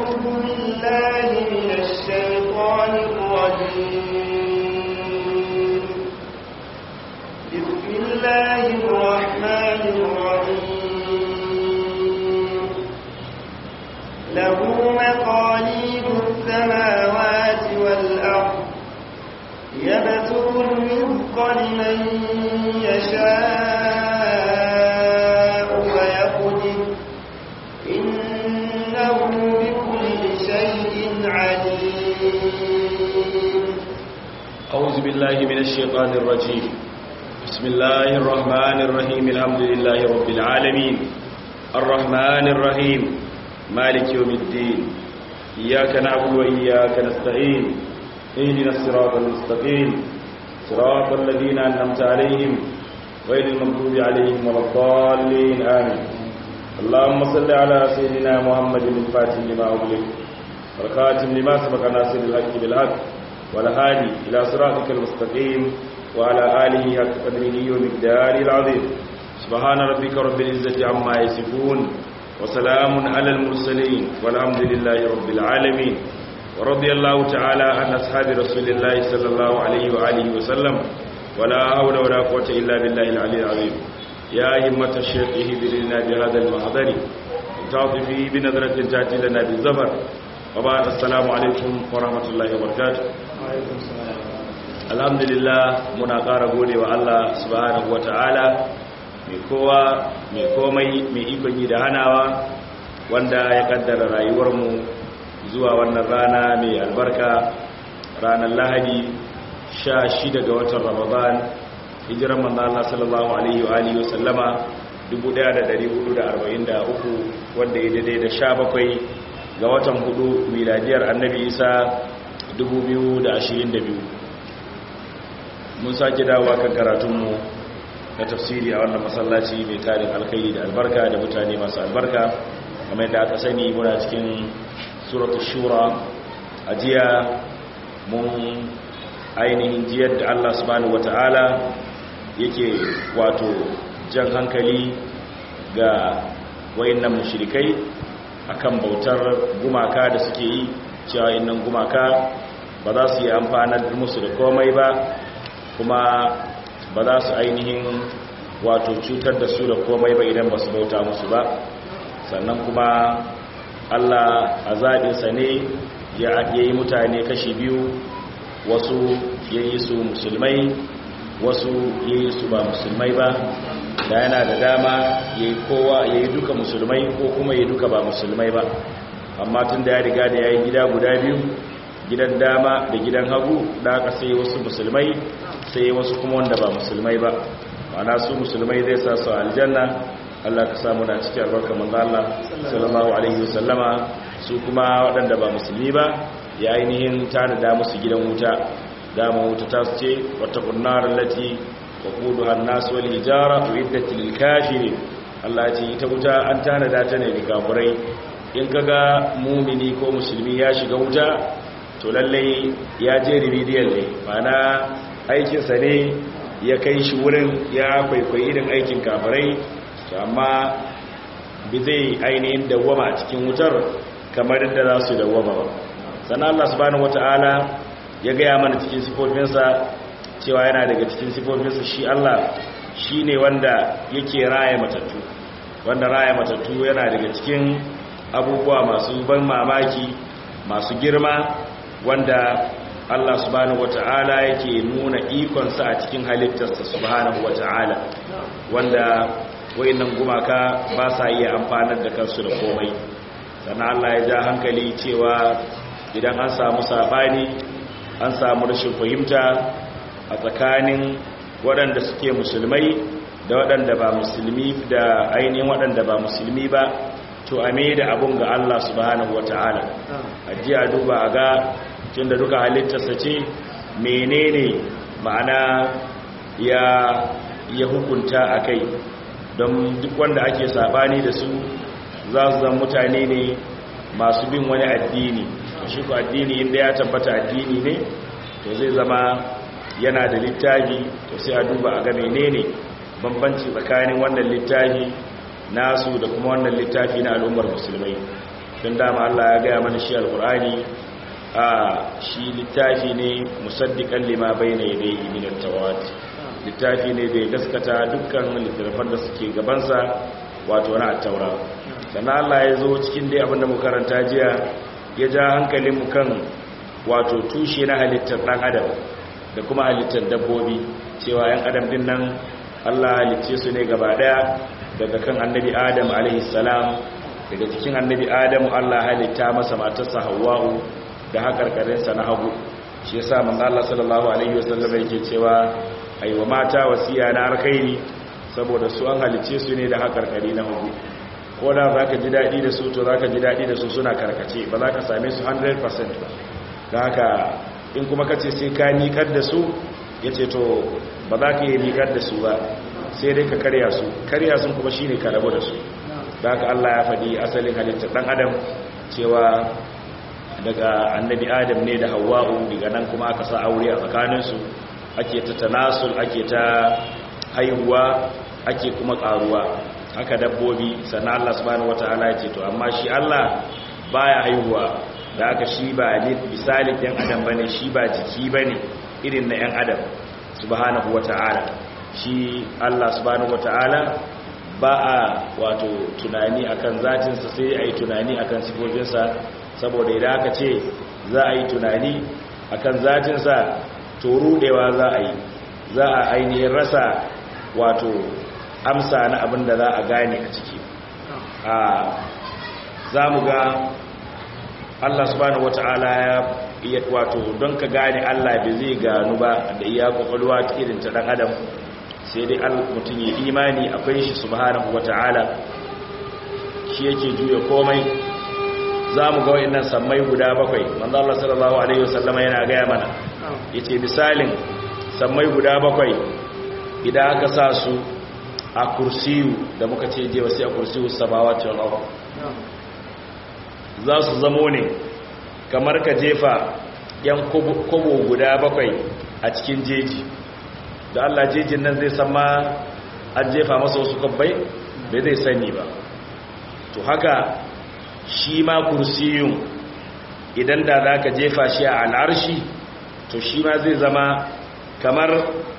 أعوذ بالله من الشيطان الرجيم بسم الله الرحمن الرحيم له مقاليد السماوات والأرض يبسط الرزق لمن يشاء ويقدر إنه بكل شيء عليم أعوذ بالله من الشيطان الرجيم بسم الله الرحمن الرحيم الحمد لله رب العالمين الرحمن الرحيم مالك يوم الدين إياك نعبد وإياك نستعين اهدنا الصراط المستقيم صراط الذين أنعمت عليهم غير المغضوب عليهم ولا الضالين آمين اللهم صل على سيدنا محمد الفاتح لما أغلق والخاتم لما سبق ناصر الحق بالحق والهادي إلى صراطك المستقيم وعلى آله حق قدره ومقداره العظيم سبحان ربك رب العزة عما يصفون وسلام على المرسلين والحمد لله رب العالمين ورضي الله تعالى عن أصحاب رسول الله صلى الله عليه وآله وسلم ولا حول ولا قوة إلا بالله العلي العظيم يا همة الشيخ اهدر لنا بهذا المحضر تعطفي بنظرة تأتي لنا بالزفر وبعد السلام عليكم ورحمة الله وبركاته alhamdulillah muna ƙara gode wa Allah subhanahu wata'ala mai kowa mai komai mai ikon yi da hanawa wanda ya kaddara rayuwarmu zuwa wannan rana mai albarka ranar lahadi sha shida ga watan ramadan hijiran manzo Allah sallallahu alaihi wa alihi wasallama 1443 wanda ya daidai da 17 ga watan hudu miladiyar annabi isa 2022 mun sake dawowa kan karatunmu na tafsiri a wannan masallaci mai tarin alkhairi da albarka da mutane masu albarka kamar yadda aka sani muna cikin suratul shura a jiya mun ainihin jiyar da Allah subhanahu wata'ala yake wato jan hankali ga wayannan mushrikai akan bautar gumaka da suke yi cewa innan gumaka ba za su yi amfanar musu da komai ba kuma ba za su ainihin wato cutar da su da komai ba idan ba su bauta musu ba sannan kuma allah a zaɓinsa ne ya yi mutane kashi biyu wasu ya yi su musulmai wasu ya yi su ba musulmai ba da yana da dama ya yi kowa ya yi duka musulmai ko kuma ya yi duka ba musulmai ba amma tun da ya riga da ya yi gida guda biyu gidan dama da gidan hagu da aka sai wasu musulmai sai wasu kuma wanda ba musulmai ba mana su musulmai zai sa su aljanna Allah ka samu na cikin albarka manzo Allah sallallahu alaihi wasallama su kuma waɗanda ba musulmi ba ya ainihin tanada musu gidan wuta dama wuta ta su ce wata kunnar lati wa quduha an-nas wal hijara uiddat lil kafirin Allah ya ce ita wuta an tanada ta ne ga kafirai in kaga mumini ko musulmi ya shiga wuta to lallai ya je remedial ne mana aikinsa ne ya kai shi wurin ya kwaikwayi irin aikin kafirai amma bi zai ainihin dawwama a cikin wutar kamar yadda za su dawwama ba sannan Allah subhanahu wata'ala ya gaya mana cikin sifofinsa cewa yana daga cikin sifofinsa shi Allah shi ne wanda yake raya matattu wanda raya matattu yana daga cikin abubuwa masu ban mamaki masu girma wanda Allah subhanahu wata'ala yake nuna ikonsa a cikin halittarsa subhanahu wata'ala wanda wayannan gumaka ba sa iya amfanar da kansu da komai sannan Allah ya ja hankali cewa idan an samu sabani an samu rashin fahimta a tsakanin waɗanda suke musulmai da waɗanda ba musulmi da ainihin waɗanda ba musulmi ba to a mai da abun ga Allah subhanahu wata'ala a ji a duba a ga tunda duka halittarsa ce menene ma'ana ya ya hukunta a kai don duk wanda ake sabani da su za su zan mutane ne masu bin wani addini shi ku addini inda ya tabbata addini ne to zai zama yana da littafi to sai a duba a ga menene bambanci tsakanin wannan littafi nasu da kuma wannan littafi na al'ummar musulmai tun dama Allah ya gaya mana shi alkur'ani a shi littafi ne musaddiqan lima bayna yadayhi min at-tawrat littafi ne da ya gaskata dukkan littattafan da suke gabansa wato na at-taura sannan Allah ya zo cikin dai abinda mu karanta jiya ya ja hankalin mu kan wato tushe na halittar dan adam da kuma halittar dabbobi cewa yan adam din nan Allah halicce su ne gaba daya daga kan annabi Adam alaihi salam daga cikin annabi Adam Allah halitta masa matarsa Hawwa'u da hakarkarinsa na hagu shi yasa manzo Allah sallallahu alaihi wasallam yake cewa aiwa mata wasiya na alkhairi saboda su an halicce su ne da hakarkari na hagu ko da zaka ji dadi da su to zaka ji dadi da su suna karkace ba za ka same su 100% ba da haka in kuma kace sai ka miƙar da su yace to ba za ka yi miƙar da su ba sai dai ka karya su karya sun kuma shine ka rabu da su da haka Allah ya faɗi asalin halittar ɗan adam cewa daga annabi adam ne da hawa'u daga nan kuma aka sa aure a tsakaninsu ake ta tanasul ake ta haihuwa ake kuma ƙaruwa haka dabbobi sannan Allah subhanahu wataala ya ce to amma shi Allah baya haihuwa da haka shi ba misalin yan adam bane shi ba jiki bane irin na yan adam subhanahu wataala shi Allah subhanahu wata'ala ba a wato tunani akan zatinsa sai a yi tunani akan sifofinsa saboda idan aka ce za a yi tunani akan zatinsa to rudewa za a yi za a ainihin rasa wato amsa na abin da za a gane a ciki a za mu ga Allah subhanahu wata'ala ya wato don ka gane Allah bai zai gano ba da iya kwakwalwa irin ta dan adam sai dai mutum ya imani akwai shi subhanahu wata'ala shi yake juya komai za mu ga wa'annan sammai guda bakwai manzo Allah sallallahu alaihi wasallama yana gaya mana yace misalin sammai guda bakwai idan aka sa su a kursiyu da muka ce je wasu a kursiyu samawati wal ardh za su zamo ne kamar ka jefa yan kobo guda bakwai a cikin jeji da Allah jejin nan zai san ma an jefa masa wasu kabbai bai zai sani ba to haka shi ma kursiyun idan da za ka jefa shi a al'arshi to shi ma zai zama kamar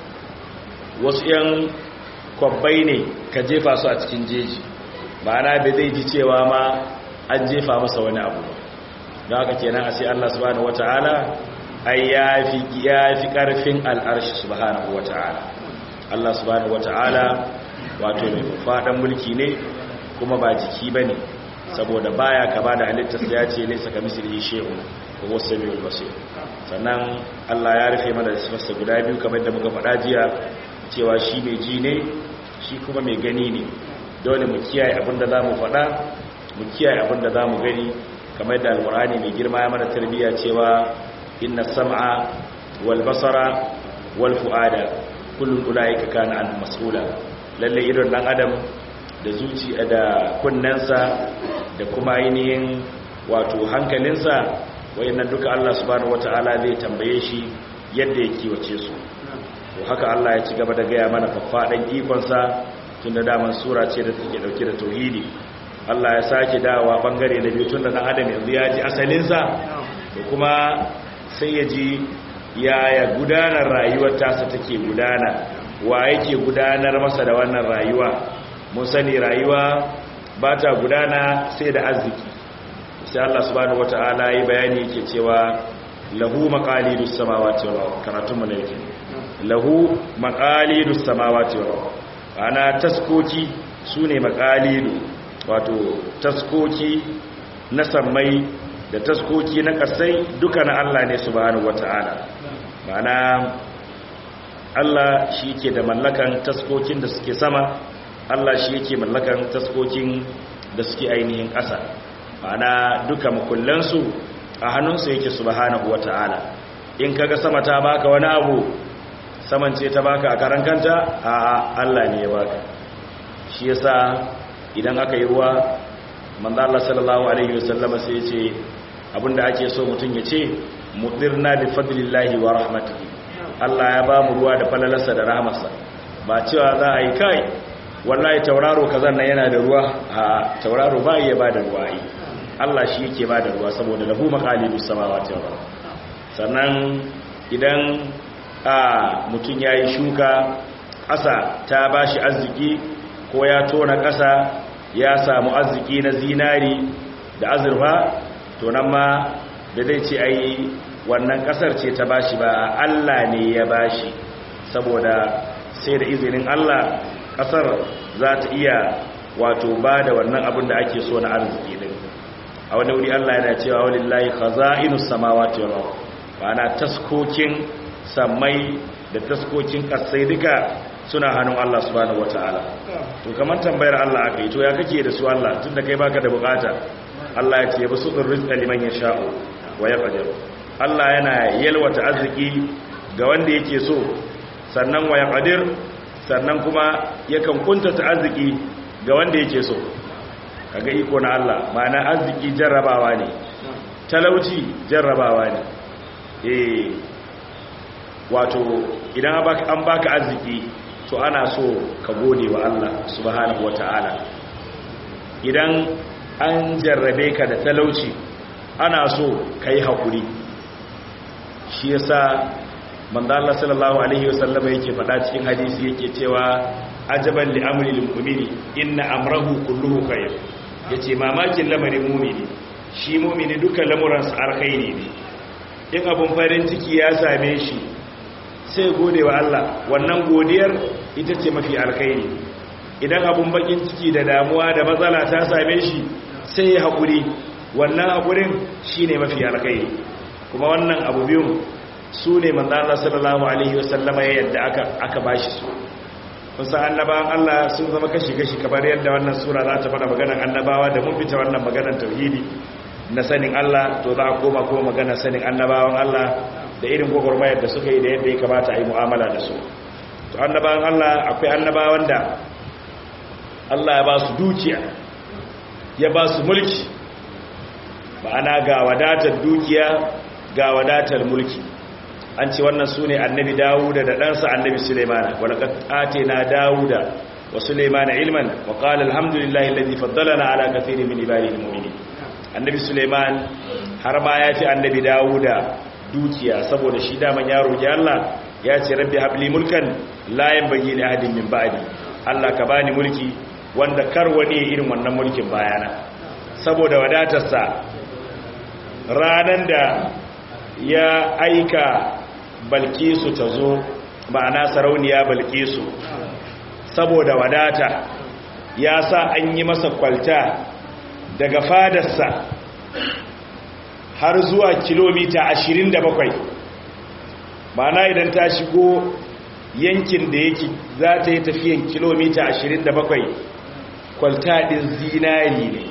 wasu 'yan kwabbai ne ka jefa su a cikin jeji ma'ana bai zai ji cewa ma an jefa masa wani abu da haka kenan a sai Allah subhanahu wata'ala ai ya fi ƙarfin al'arshi subhanahu wa ta'ala Allah subhanahu wa ta'ala wato mai faɗan mulki ne kuma ba jiki ba ne saboda baya kama da halittarsa ya ce laisa ka misali shehu ko wasu sami basir sannan Allah ya rufe mana da sifarsa guda biyu kamar da muka faɗa jiya cewa shi mai ji ne shi kuma mai gani ne dole mu kiyaye abin da za mu faɗa mu kiyaye abin da za mu gani kamar da alkur'ani mai girma ya mana tarbiyya cewa inna sam'a wal basara wal fu'ada kullun ulaika kana an mas'ula lalle idon dan adam da zuci da kunnensa da kuma ainihin wato hankalinsa wayannan duka Allah subhanahu wataala zai tambaye shi yadda ya kiwace su to haka Allah ya ci gaba da gaya mana faffadan ikonsa tunda daman sura ce da take dauke da tauhidi Allah ya sake dawowa bangare da biyu tunda dan adam yanzu ya ji asalinsa da kuma sai ya ji yaya gudanar rayuwar tasa take gudana wa yake gudanar masa da wannan rayuwa mun sani rayuwa ba ta gudana sai da arziki sai Allah subhanahu wata'ala yi bayani yake cewa lahu maqalidus samawati wal ardh karatun mu ne yake lahu maqalidus samawati wal ardh ana taskoki sune maqalidu wato taskoki na sammai da taskoki na kasai duka na Allah ne subhanahu wata'ala ma'ana Allah shi ke da mallakan taskokin da suke sama Allah shi yake mallakan taskokin da suke ainihin ƙasa ma'ana duka makullansu a hannunsa yake subhanahu wata'ala in kaga sama ta baka wani abu saman ce ta baka a karan kanta a Allah ne ya baka shi yasa idan aka yi ruwa manzo Allah sallallahu alaihi wasallama sai ya ce abinda ake so mutum ya ce mudirna bi fadlillahi wa rahmatihi Allah ya ba mu ruwa da falalarsa da rahmarsa ba cewa za a yi kai wallahi tauraro kazan nan yana da ruwa a tauraro ba iya ba da ruwa yi Allah shi yake ba da ruwa saboda lahu maqalidus samawati wal ard sannan idan a mutum yayi shuka ƙasa ta bashi arziki ko ya tona ƙasa ya samu arziki na zinari da azurfa to nan ma da zai ce ai wannan ƙasar ce ta bashi ba Allah ne ya bashi saboda sai da izinin Allah ƙasar za ta iya wato ba da wannan abin da ake so na arziki din a wani wuri Allah yana cewa walillahi khaza'inus samawati wal ard ana taskokin samai da taskokin kasai duka suna hannun Allah subhanahu wataala to kamar tambayar Allah aka yi to ya kake da su Allah tunda kai baka da bukata Allah ya ce basu rizqa liman yasha'u wa yaqdir Allah yana yalwata arziki ga wanda yake so sannan wa yaqdir sannan kuma yakan kuntata arziki ga wanda yake so kaga iko na Allah ma'ana arziki jarrabawa ne talauci jarrabawa ne eh wato idan an baka arziki to ana so ka gode wa Allah subhanahu wata'ala idan an jarrabe ka da talauci ana so ka yi haƙuri shi yasa manzo Allah sallallahu alaihi wasallam yake faɗa cikin hadisi yake cewa ajaban li amri lil mu'mini inna amrahu kulluhu khair yace mamakin lamarin mu'mini shi mu'mini duka lamuransa alkhairi ne in abun farin ciki ya same shi sai gode wa Allah wannan godiyar ita ce mafi alkhairi idan abun bakin ciki da damuwa da matsala ta same shi sai ya haƙuri wannan haƙurin shine mafi alkhairi kuma wannan abu biyun su ne manzana sallallahu alaihi wasallama ya yadda aka aka bashi su kusa annabawan Allah sun zama kashi-kashi kamar yadda wannan sura za ta fara maganar annabawa da mun fita wannan maganar tauhidi na sanin Allah to za a koma kuma maganar sanin annabawan Allah da irin gwagwarmayar da suka yi da yadda ya kamata a yi mu'amala da su to annabawan Allah akwai annabawan da Allah ya ba su dukiya ya ba su mulki ma'ana ga wadatar dukiya ga wadatar mulki an ce wannan su ne annabi dawuda da ɗansa annabi suleimana walaƙat ate na dawuda wa suleimana ilman wa ƙala alhamdulillahi lalzi faddalana ala kafiri min ibadi mu'mini annabi suleiman har ma ya fi annabi dawuda dukiya saboda shi daman ya roƙi allah ya ce rabbi habli mulkan layan bagi li ahadin min ba'di allah ka bani mulki wanda kar wani irin wannan mulkin bayana saboda wadatarsa ranan da ya aika balkisu ta zo ma'ana sarauniya balkisu saboda wadata ya sa an yi masa kwalta daga fadarsa har zuwa kilomita 27 ma'ana idan ta shigo yankin da yake za ta yi tafiyan kilomita 27 kwalta ɗin zinari ne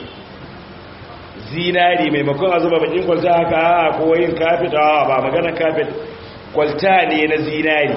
zinari maimakon a zuba bakin kwalta haka ko yin kafet ba maganar kafet kwalta ne na zinari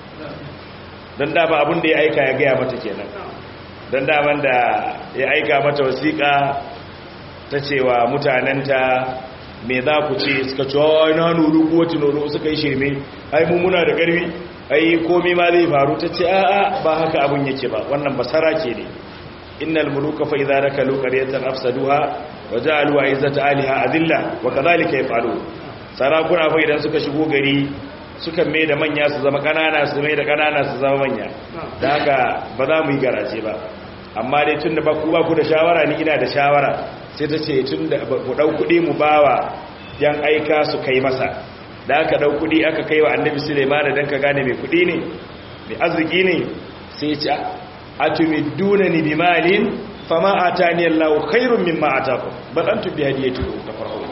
don dama abin da ya aika ya gaya mata kenan don daman da ya aika mata wasiƙa ta cewa mutanenta me za ku ce suka ce wai na nuru kowace nuru suka yi shirme ai mummuna da ƙarfi ai komi ma zai faru ta ce a'a ba haka abin yake ba wannan basara ke ne innal muluka fa idza rakalu qaryatan afsaduha wa ja'alu izzata aliha adilla wa kadhalika yaf'alu sarakuna fa idan suka shigo gari sukan mai da manya su zama kanana su mai da kanana su zama manya da haka ba za mu yi garaje ba amma dai tun da ba ku ba ku da shawara ni ina da shawara sai ta ce tun da ku ɗau kuɗi mu bawa yan aika su kai masa da aka ɗau kuɗi aka kai wa annabi suleiman don ka gane mai kuɗi ne mai arziki ne sai ce a tumi duna ni bi malin fama a ta ni allahu khairun min ma a taku ba ɗan tubi hadiyatu da farko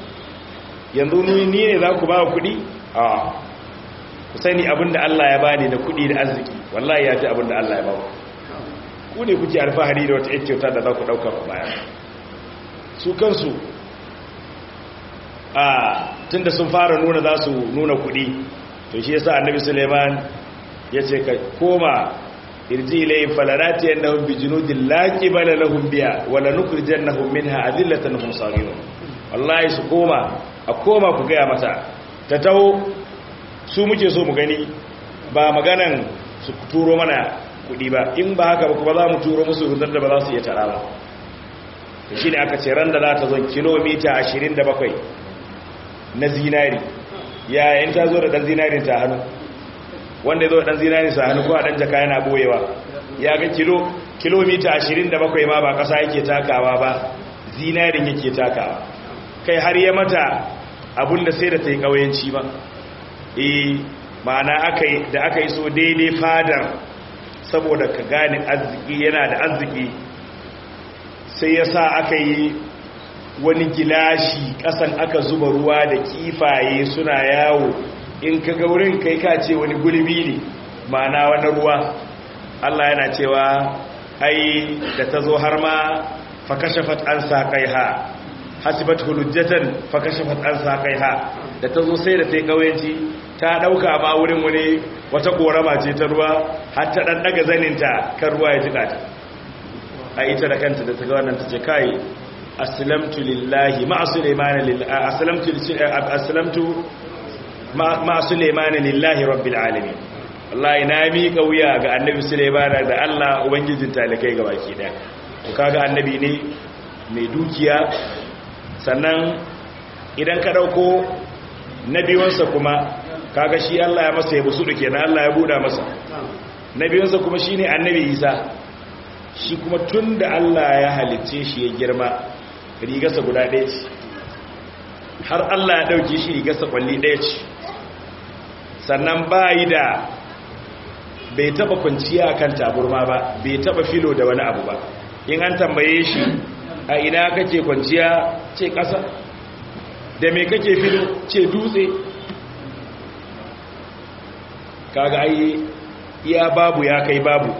yanzu ni ne za ku ba kuɗi a ku sani abinda Allah ya bani da kuɗi da arziki wallahi ya fi abinda Allah ya ba ku ne kuke alfahari da wata yake kyauta da za ku ɗauka ku baya su kansu a tunda sun fara nuna za su nuna kuɗi to shi yasa annabi suleiman ya ce ka koma irji ilayhim falanati annahum bi junudin la qibala lahum biha wala nukhrijannahum minha adillatan hum saghirun wallahi su koma a koma ku gaya mata ta taho su muke so mu gani ba maganan su turo mana kudi ba in ba haka ba kuma za mu turo musu rundar da ba za su iya tara ba to shine aka ce ran da za ta zo kilomita 27 na zinari yayin ta zo da dan zinarin ta hannu wanda zo da dan zinarin sa hannu ko a dan jaka yana boyewa ya ga kilo kilomita 27 ma ba kasa yake takawa ba zinarin yake takawa kai har ya mata abinda sai da ta yi ƙauyenci ba e ma'ana da aka yi so daidai fadar saboda ka gane arziki yana da arziki sai ya sa aka yi wani gilashi ƙasan aka zuba ruwa da kifaye suna yawo in ka ga wurin kai ka ce wani gulbi ne ma'ana wani ruwa Allah yana cewa ai da ta zo har ma fakashafat an sa kai ha hasibat hulujjatan fakashafat an sa kai ha da ta zo sai da ta yi ƙauyenci ta ɗauka ma wurin wani wata ƙorama ce ta ruwa har ta ɗan ɗaga zaninta kan ruwa ya jiƙa ta a ita da kanta da ta ga wannan ta ce kai aslamtu lillahi ma sulaimana lillahi aslamtu aslamtu ma sulaimana lillahi rabbil alamin wallahi na miƙa wuya ga annabi sulaimana da Allah ubangijin talikai ga baki daya to kaga annabi ne mai dukiya sannan idan ka dauko nabiyonsa kuma kaga shi Allah ya masa ya busu da kenan Allah ya buda masa nabiyonsa kuma shine annabi Isa shi kuma tunda Allah ya halicce shi ya girma rigarsa guda ɗaya ce har Allah ya dauke shi rigarsa kwalli ɗaya ce sannan bayi da bai taba kwanciya kan taburma ba bai taba filo da wani abu ba in an tambaye shi a ina kake kwanciya ce ƙasa da me kake filo ce dutse kaga ai iya babu ya kai babu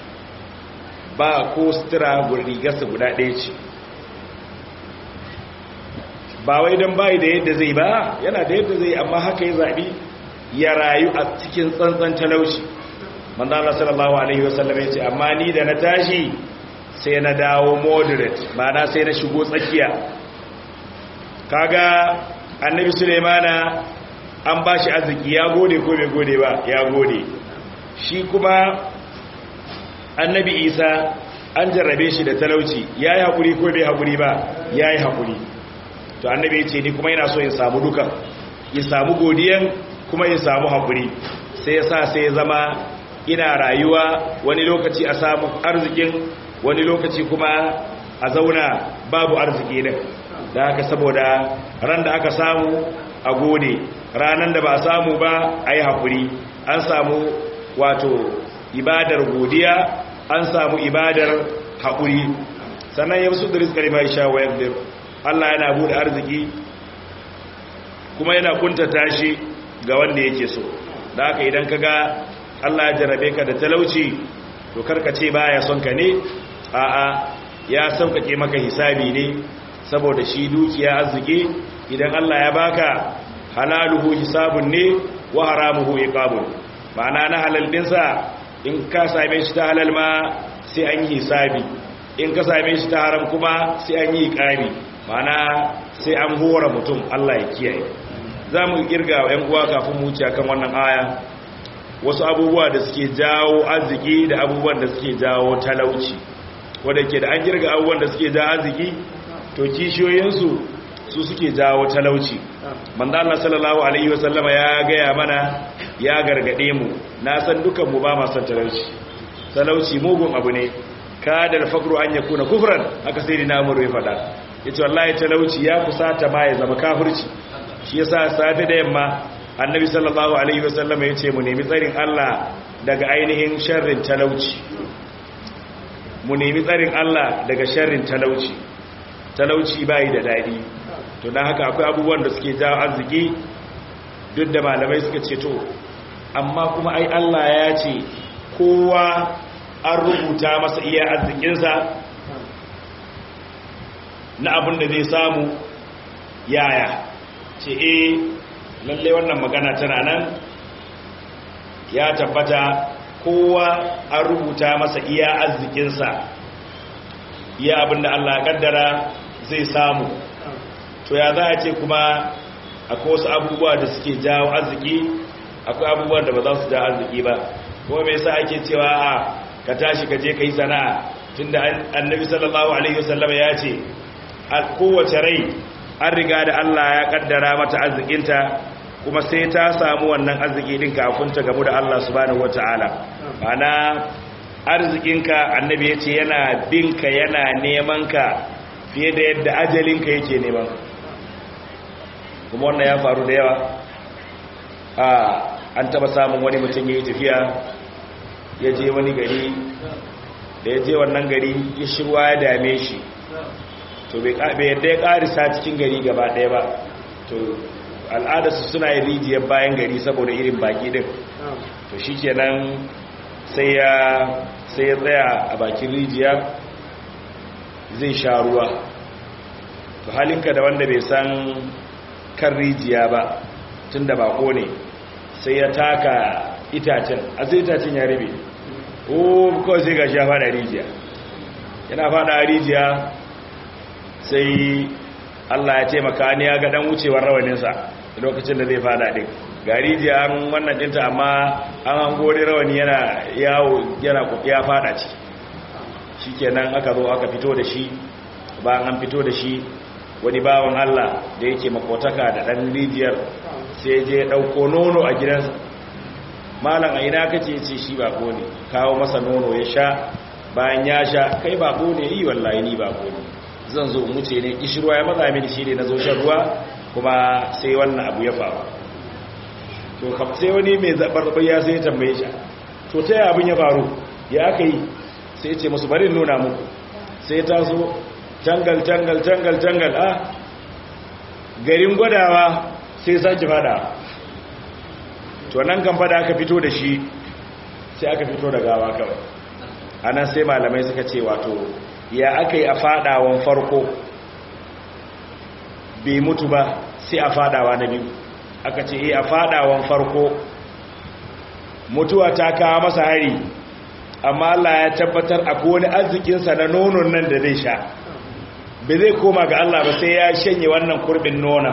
ba ko sutura rigarsa guda ɗaya ce ba wai don bayi da yadda zai ba yana da yadda zai amma haka ya zaɓi ya rayu a cikin tsantsan talauci manzo Allah sallallahu alaihi wasallam yace amma ni da na tashi sai na dawo moderate ma'ana sai na shigo tsakiya kaga annabi Sulaimana an bashi arziki ya gode ko bai gode ba ya gode shi kuma annabi Isa an jarrabe shi da talauci yayi hakuri ko bai hakuri ba yayi hakuri to annabi yace ni kuma ina so in samu duka in samu godiyan kuma in samu hakuri sai ya sa sai ya zama ina rayuwa wani lokaci a samu arzikin wani lokaci kuma a zauna babu arziki din da haka saboda ran da aka samu a gode ranan da ba samu ba a yi haƙuri an samu wato ibadar godiya an samu ibadar haƙuri sannan ya musu da rizkari mai sha wa yadda Allah yana bude arziki kuma yana kuntata shi ga wanda yake so da haka idan ka ga Allah ya jarabe ka da talauci to karka ce baya son ka ne a'a ya sauƙaƙe maka hisabi ne saboda shi dukiya arziki idan Allah ya baka halaluhu hisabun ne wa haramuhu iqabun ma'ana na halal dinsa in ka same shi ta halal ma sai an yi hisabi in ka same shi ta haram kuma sai an yi iqabi ma'ana sai an hora mutum Allah ya kiyaye za mu kirga wa 'yan uwa kafin mu wuce kan wannan aya wasu abubuwa da suke jawo arziki da abubuwan da suke jawo talauci wadda ke da an kirga abubuwan da suke jawo arziki to kishiyoyinsu su suke jawo talauci manzo Allah sallallahu alaihi wasallama ya gaya mana ya gargade mu na san dukan mu ba ma san talauci talauci mugun abu ne kadal faqru an yakuna kufran haka sai dina mu ya fada yace wallahi talauci ya kusata ma ya zama kafirci shi yasa safe da yamma annabi sallallahu alaihi wasallam ya ce mu nemi tsarin Allah daga ainihin sharrin talauci mu nemi tsarin Allah daga sharrin talauci talauci bai da dadi to dan haka akwai abubuwan da suke jawo arziki duk da malamai suka ce to amma kuma ai Allah ya ce kowa an rubuta masa iya arzikinsa na abin da zai samu yaya ce eh lalle wannan magana tana nan ya tabbata kowa an rubuta masa iya arzikinsa iya abinda Allah ya kaddara zai samu to ya za a ce kuma akwai wasu abubuwa da suke jawo arziki akwai abubuwan da ba za su jawo arziki ba kuma me yasa ake cewa a ka tashi ka je ka yi sana'a tunda annabi sallallahu alaihi wasallam ya ce kowace rai an riga da Allah ya kaddara mata arzikinta kuma sai ta samu wannan arziki din kafin ta gamu da Allah subhanahu wataala ana arzikinka annabi ya ce yana binka yana neman ka fiye da yadda ajalinka yake neman kuma wannan ya faru da yawa a an taba samun wani mutum ya yi tafiya ya je wani gari da ya je wannan gari ya shirwa ya dame shi to bai yadda ya karisa cikin gari gaba ɗaya ba to al'adarsu suna yin rijiyar bayan gari saboda irin baki din to shi kenan sai ya tsaya a bakin rijiya zai sha ruwa to halinka da wanda bai san kan rijiya ba tun da bako ne sai ya taka itacen a sai itacen ya rabe o kawai sai ga shi ya fada rijiya yana fada rijiya sai Allah ya taimaka ni ya ga dan wucewar rawaninsa lokacin da zai fada din ga rijiya an wannan dinta amma an hango da rawani yana yawo yana ya fada ci shikenan aka zo aka fito da shi bayan an fito da shi wani bawan Allah da yake makotaka da dan rijiyar sai je dauko nono a gidansa malam a ina kace ce shi bako ne kawo masa nono ya sha bayan ya sha kai bako ne yi wallahi ni bako ne zan zo in wuce ne kishirwa ya matsa mini shi ne na zo shan ruwa kuma sai wannan abu ya faru to kam sai wani mai zabar ya sai ya tambaye shi to ta abin ya faru ya aka yi sai ce musu bari nuna muku sai ta so tangal tangal tangal tangal a garin gwadawa sai sake fada to nan kan fada aka fito da shi sai aka fito da gawa kawai anan sai malamai suka ce wato ya aka yi a fadawan farko bai mutu ba sai a fadawa na biyu aka ce a fadawan farko mutuwa ta kawo masa hari amma Allah ya tabbatar a wani arzikinsa na nonon nan da zai sha bai zai koma ga Allah ba sai ya shanye wannan kurbin nonon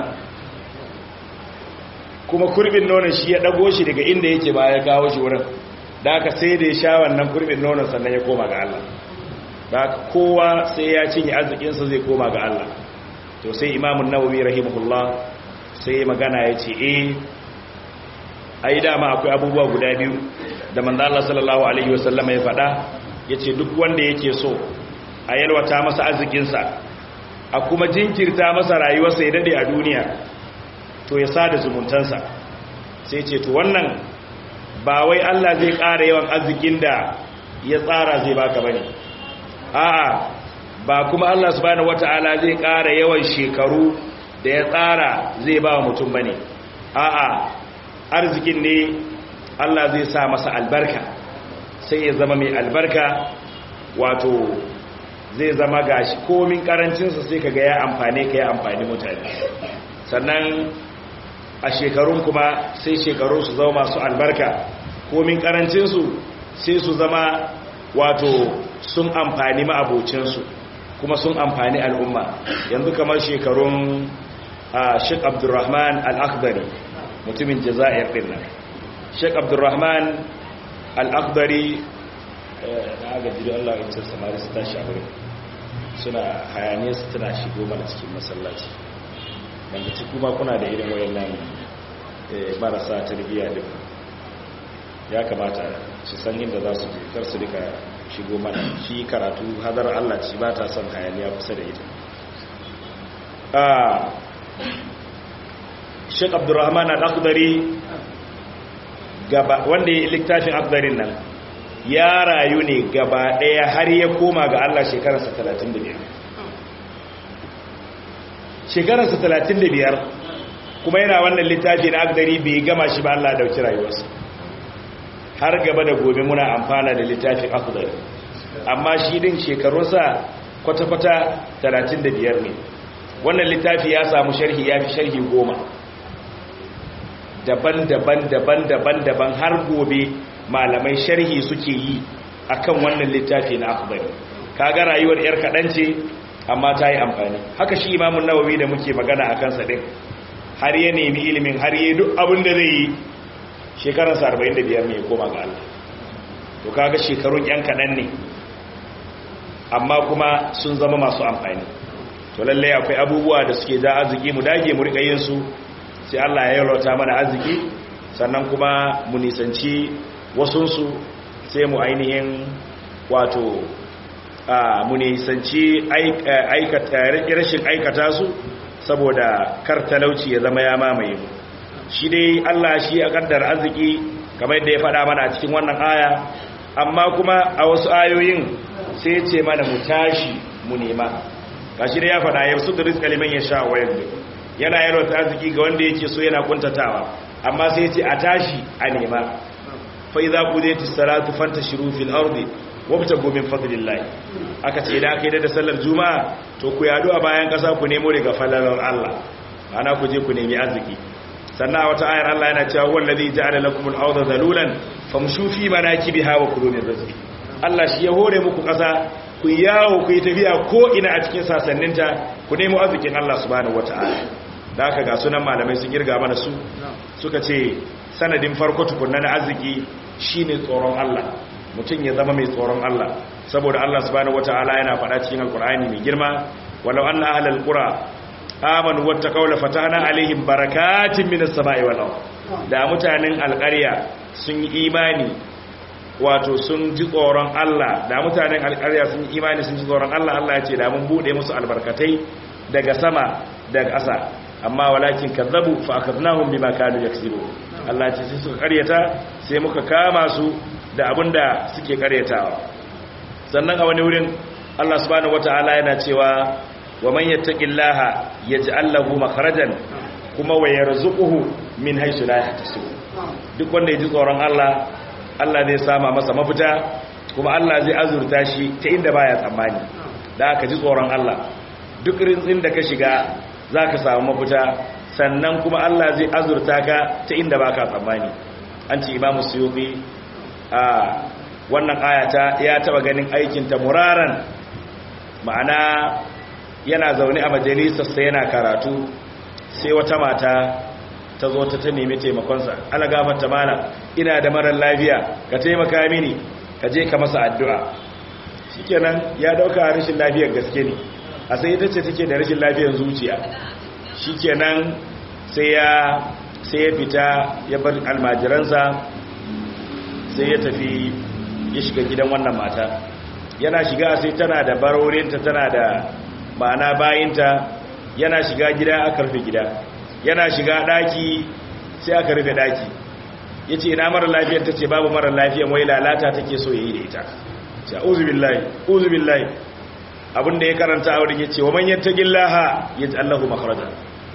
kuma kurbin nonon shi ya dago shi daga inda yake ba ya kawo shi wurin da aka sai da ya sha wannan kurbin nonon sannan ya koma ga Allah da kowa sai ya cinye arzikinsa zai koma ga Allah to sai imamun nawawi rahimahullah sai magana ya ce eh ai dama akwai abubuwa guda biyu da manzo Allah sallallahu alaihi wasallam ya faɗa yace duk wanda yake so a yalwata masa arzikinsa a kuma jinkirta masa rayuwarsa ya dade a duniya to ya sada zumuntansa sai ce to wannan ba wai Allah zai ƙara yawan arzikin da ya tsara zai baka bane a'a ba kuma Allah subhanahu wata'ala zai ƙara yawan shekaru da ya tsara zai ba mutum bane a'a arzikin ne Allah zai sa masa albarka sai ya zama mai albarka wato zai zama gashi komin karancinsa sai kaga ya amfane ka ya amfani mutane sannan a shekarun kuma sai shekaru su zama masu albarka komin karancinsu sai su zama wato sun amfani ma'abocinsu kuma sun amfani al'umma yanzu kamar shekarun a sheik abdurrahman al'akbari mutumin jaza'ir din nan sheik abdurrahman al'akbari na agaji da allah in cin samari su tashi a wurin suna hayane su tana shigo mana cikin masallaci wanda ci kuma kuna da irin wayan nan marasa tarbiyya din ya kamata su san inda za su kar su rika shigo mana shi karatu hadar Allah ci ba ta son hayaniya kusa da ita Sheikh Abdurrahman Al-Akhdari gaba wanda ya littafin Akdarin nan ya rayu ne gaba daya har ya koma ga Allah shekararsa 35 shekararsa 35 kuma yana wannan littafi na Akdari bai gama shi ba Allah ya dauki rayuwarsa har gaba da gobe muna amfana da littafin Akdari amma shi din shekarunsa kwata-kwata 35 ne wannan littafi ya samu sharhi ya fi sharhi goma daban-daban daban-daban daban har gobe malamai sharhi suke yi akan wannan littafi na akbari kaga rayuwar yar kaɗan ce amma ta yi amfani haka shi imamun nawawi da muke magana a kansa ɗin har ya nemi ilimin har yi duk abin da zai yi shekararsa 45 ne ya koma ga Allah to kaga shekarun yan kaɗan ne amma kuma sun zama masu amfani to lallai akwai abubuwa da suke ja arziki mu dage mu rika yin su sai Allah ya yarwata mana arziki sannan kuma mu nisanci wasunsu sai mu ainihin wato mu nisanci rashin aikata su saboda kar talauci ya zama ya mamaye mu shi dai Allah shi ya kaddar arziki kamar yadda ya faɗa mana a cikin wannan aya amma kuma a wasu ayoyin sai ce mana mu tashi mu nema gashi dai ya faɗa ya su da rizqa liman yasha wa yaqdir yana yarwata arziki ga wanda yake so yana kuntatawa amma sai ce a tashi a nema fa idza qudiyatis salatu fantashiru fil ardi wabtagu min fadlillah aka ce idan aka yi da sallar juma'a to ku yadu a bayan kasa ku nemo daga falalar Allah ana ku je ku nemi arziki sannan a wata ayar Allah yana cewa wallazi ja'ala lakum al-ardha zalulan famshu fi manakibiha wa kulu min rizqi Allah shi ya hore muku kasa ku yawo ku yi tafiya ko ina a cikin sasanninta ku nemo arzikin Allah subhanahu wataala da aka ga sunan malamai sun girga mana su suka ce sanadin farko tukunna na arziki shine tsoron Allah mutum ya zama mai tsoron Allah saboda Allah subhanahu wataala yana faɗa cikin alkur'ani mai girma walau anna ahlal qura amanu wattaqaw la fatahna alaihim barakatin minas sama'i wal ard da mutanen alƙarya sun yi imani wato sun ji tsoron Allah da mutanen alƙarya sun yi imani sun ji tsoron Allah Allah ya ce da mun bude musu albarkatai daga sama daga ƙasa amma walakin kazzabu fa akadnahum bima kanu yaksibu Allah ce sai suka karyata sai muka kama su da abinda suke karyatawa sannan a wani wurin Allah subhanahu wataala yana cewa wa man yattaqillaha yaj'al lahu makhrajan kuma wa yarzuquhu min haythu la yahtasib duk wanda ya ji tsoron Allah Allah zai sama masa mafita kuma Allah zai azurta shi ta inda baya tsammani da aka ji tsoron Allah duk rintsin da ka shiga zaka samu mafita sannan kuma Allah zai azurta ka ta inda baka tsammani an ce Imam Suyuti a wannan ayata ya taba ganin aikin ta muraran ma'ana yana zaune a majalisarsa yana karatu sai wata mata ta zo ta ta nemi taimakonsa ana gafarta mana ina da marar lafiya ka taimaka mini ka je ka masa addu'a shikenan ya dauka rashin lafiyar gaske ne a sai ita ce take da rashin lafiyar zuciya shikenan sai ya sai ya fita ya bar almajiransa sai ya tafi ya shiga gidan wannan mata yana shiga sai tana da barorinta tana da ma'ana bayinta yana shiga gida aka rufe gida yana shiga daki sai aka rufe daki ya ce ina mara lafiyar ta ce babu mara lafiyar wai lalata take so yi da ita ce uzubillahi uzubillahi abinda ya karanta a wurin ya ce wa manyan ta gillaha ya ji allahu makarajar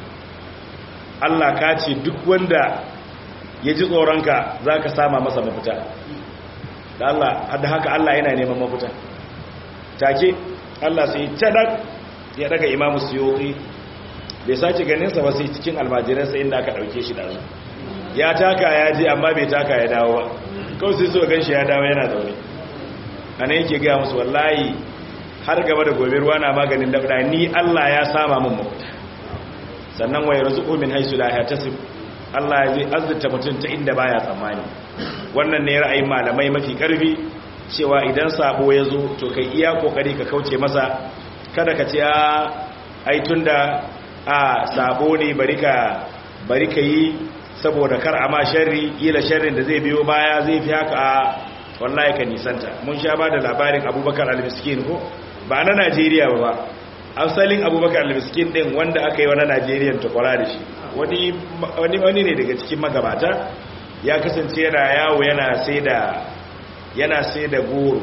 allah ka ce duk wanda ya ji tsoronka za ka sama masa mafita da allah hada haka allah yana neman mafita take allah sai cadak ya daga imamu siyoki bai sace ganinsa ba sai cikin almajiransa inda aka dauke shi da su ya taka ya je amma bai taka ya dawo ba kawai sai so gan shi ya dawo yana zaune a nan yake gaya musu wallahi har gaba da gobe ruwa na maganin dabda ni allah ya sama min mafita sannan wayar zuƙo min haisu la ya tasib allah zai azurta mutum ta inda baya tsammani wannan ne ra'ayin malamai mafi karfi cewa idan sabo ya zo to kai iya kokari ka kauce masa kada ka ce a aitun da a sabo ne bari ka yi saboda kar a ma sharri ila sharrin da zai biyo baya zai fi haka a wallahi ka nisanta mun sha ba da labarin abubakar al-miskin ko ba na najeriya ba ba asalin abubakar al-miskin din wanda aka yi wa na najeriya takwara da shi wani ne daga cikin magabata ya kasance yana yawo yana sai da yana sai da goro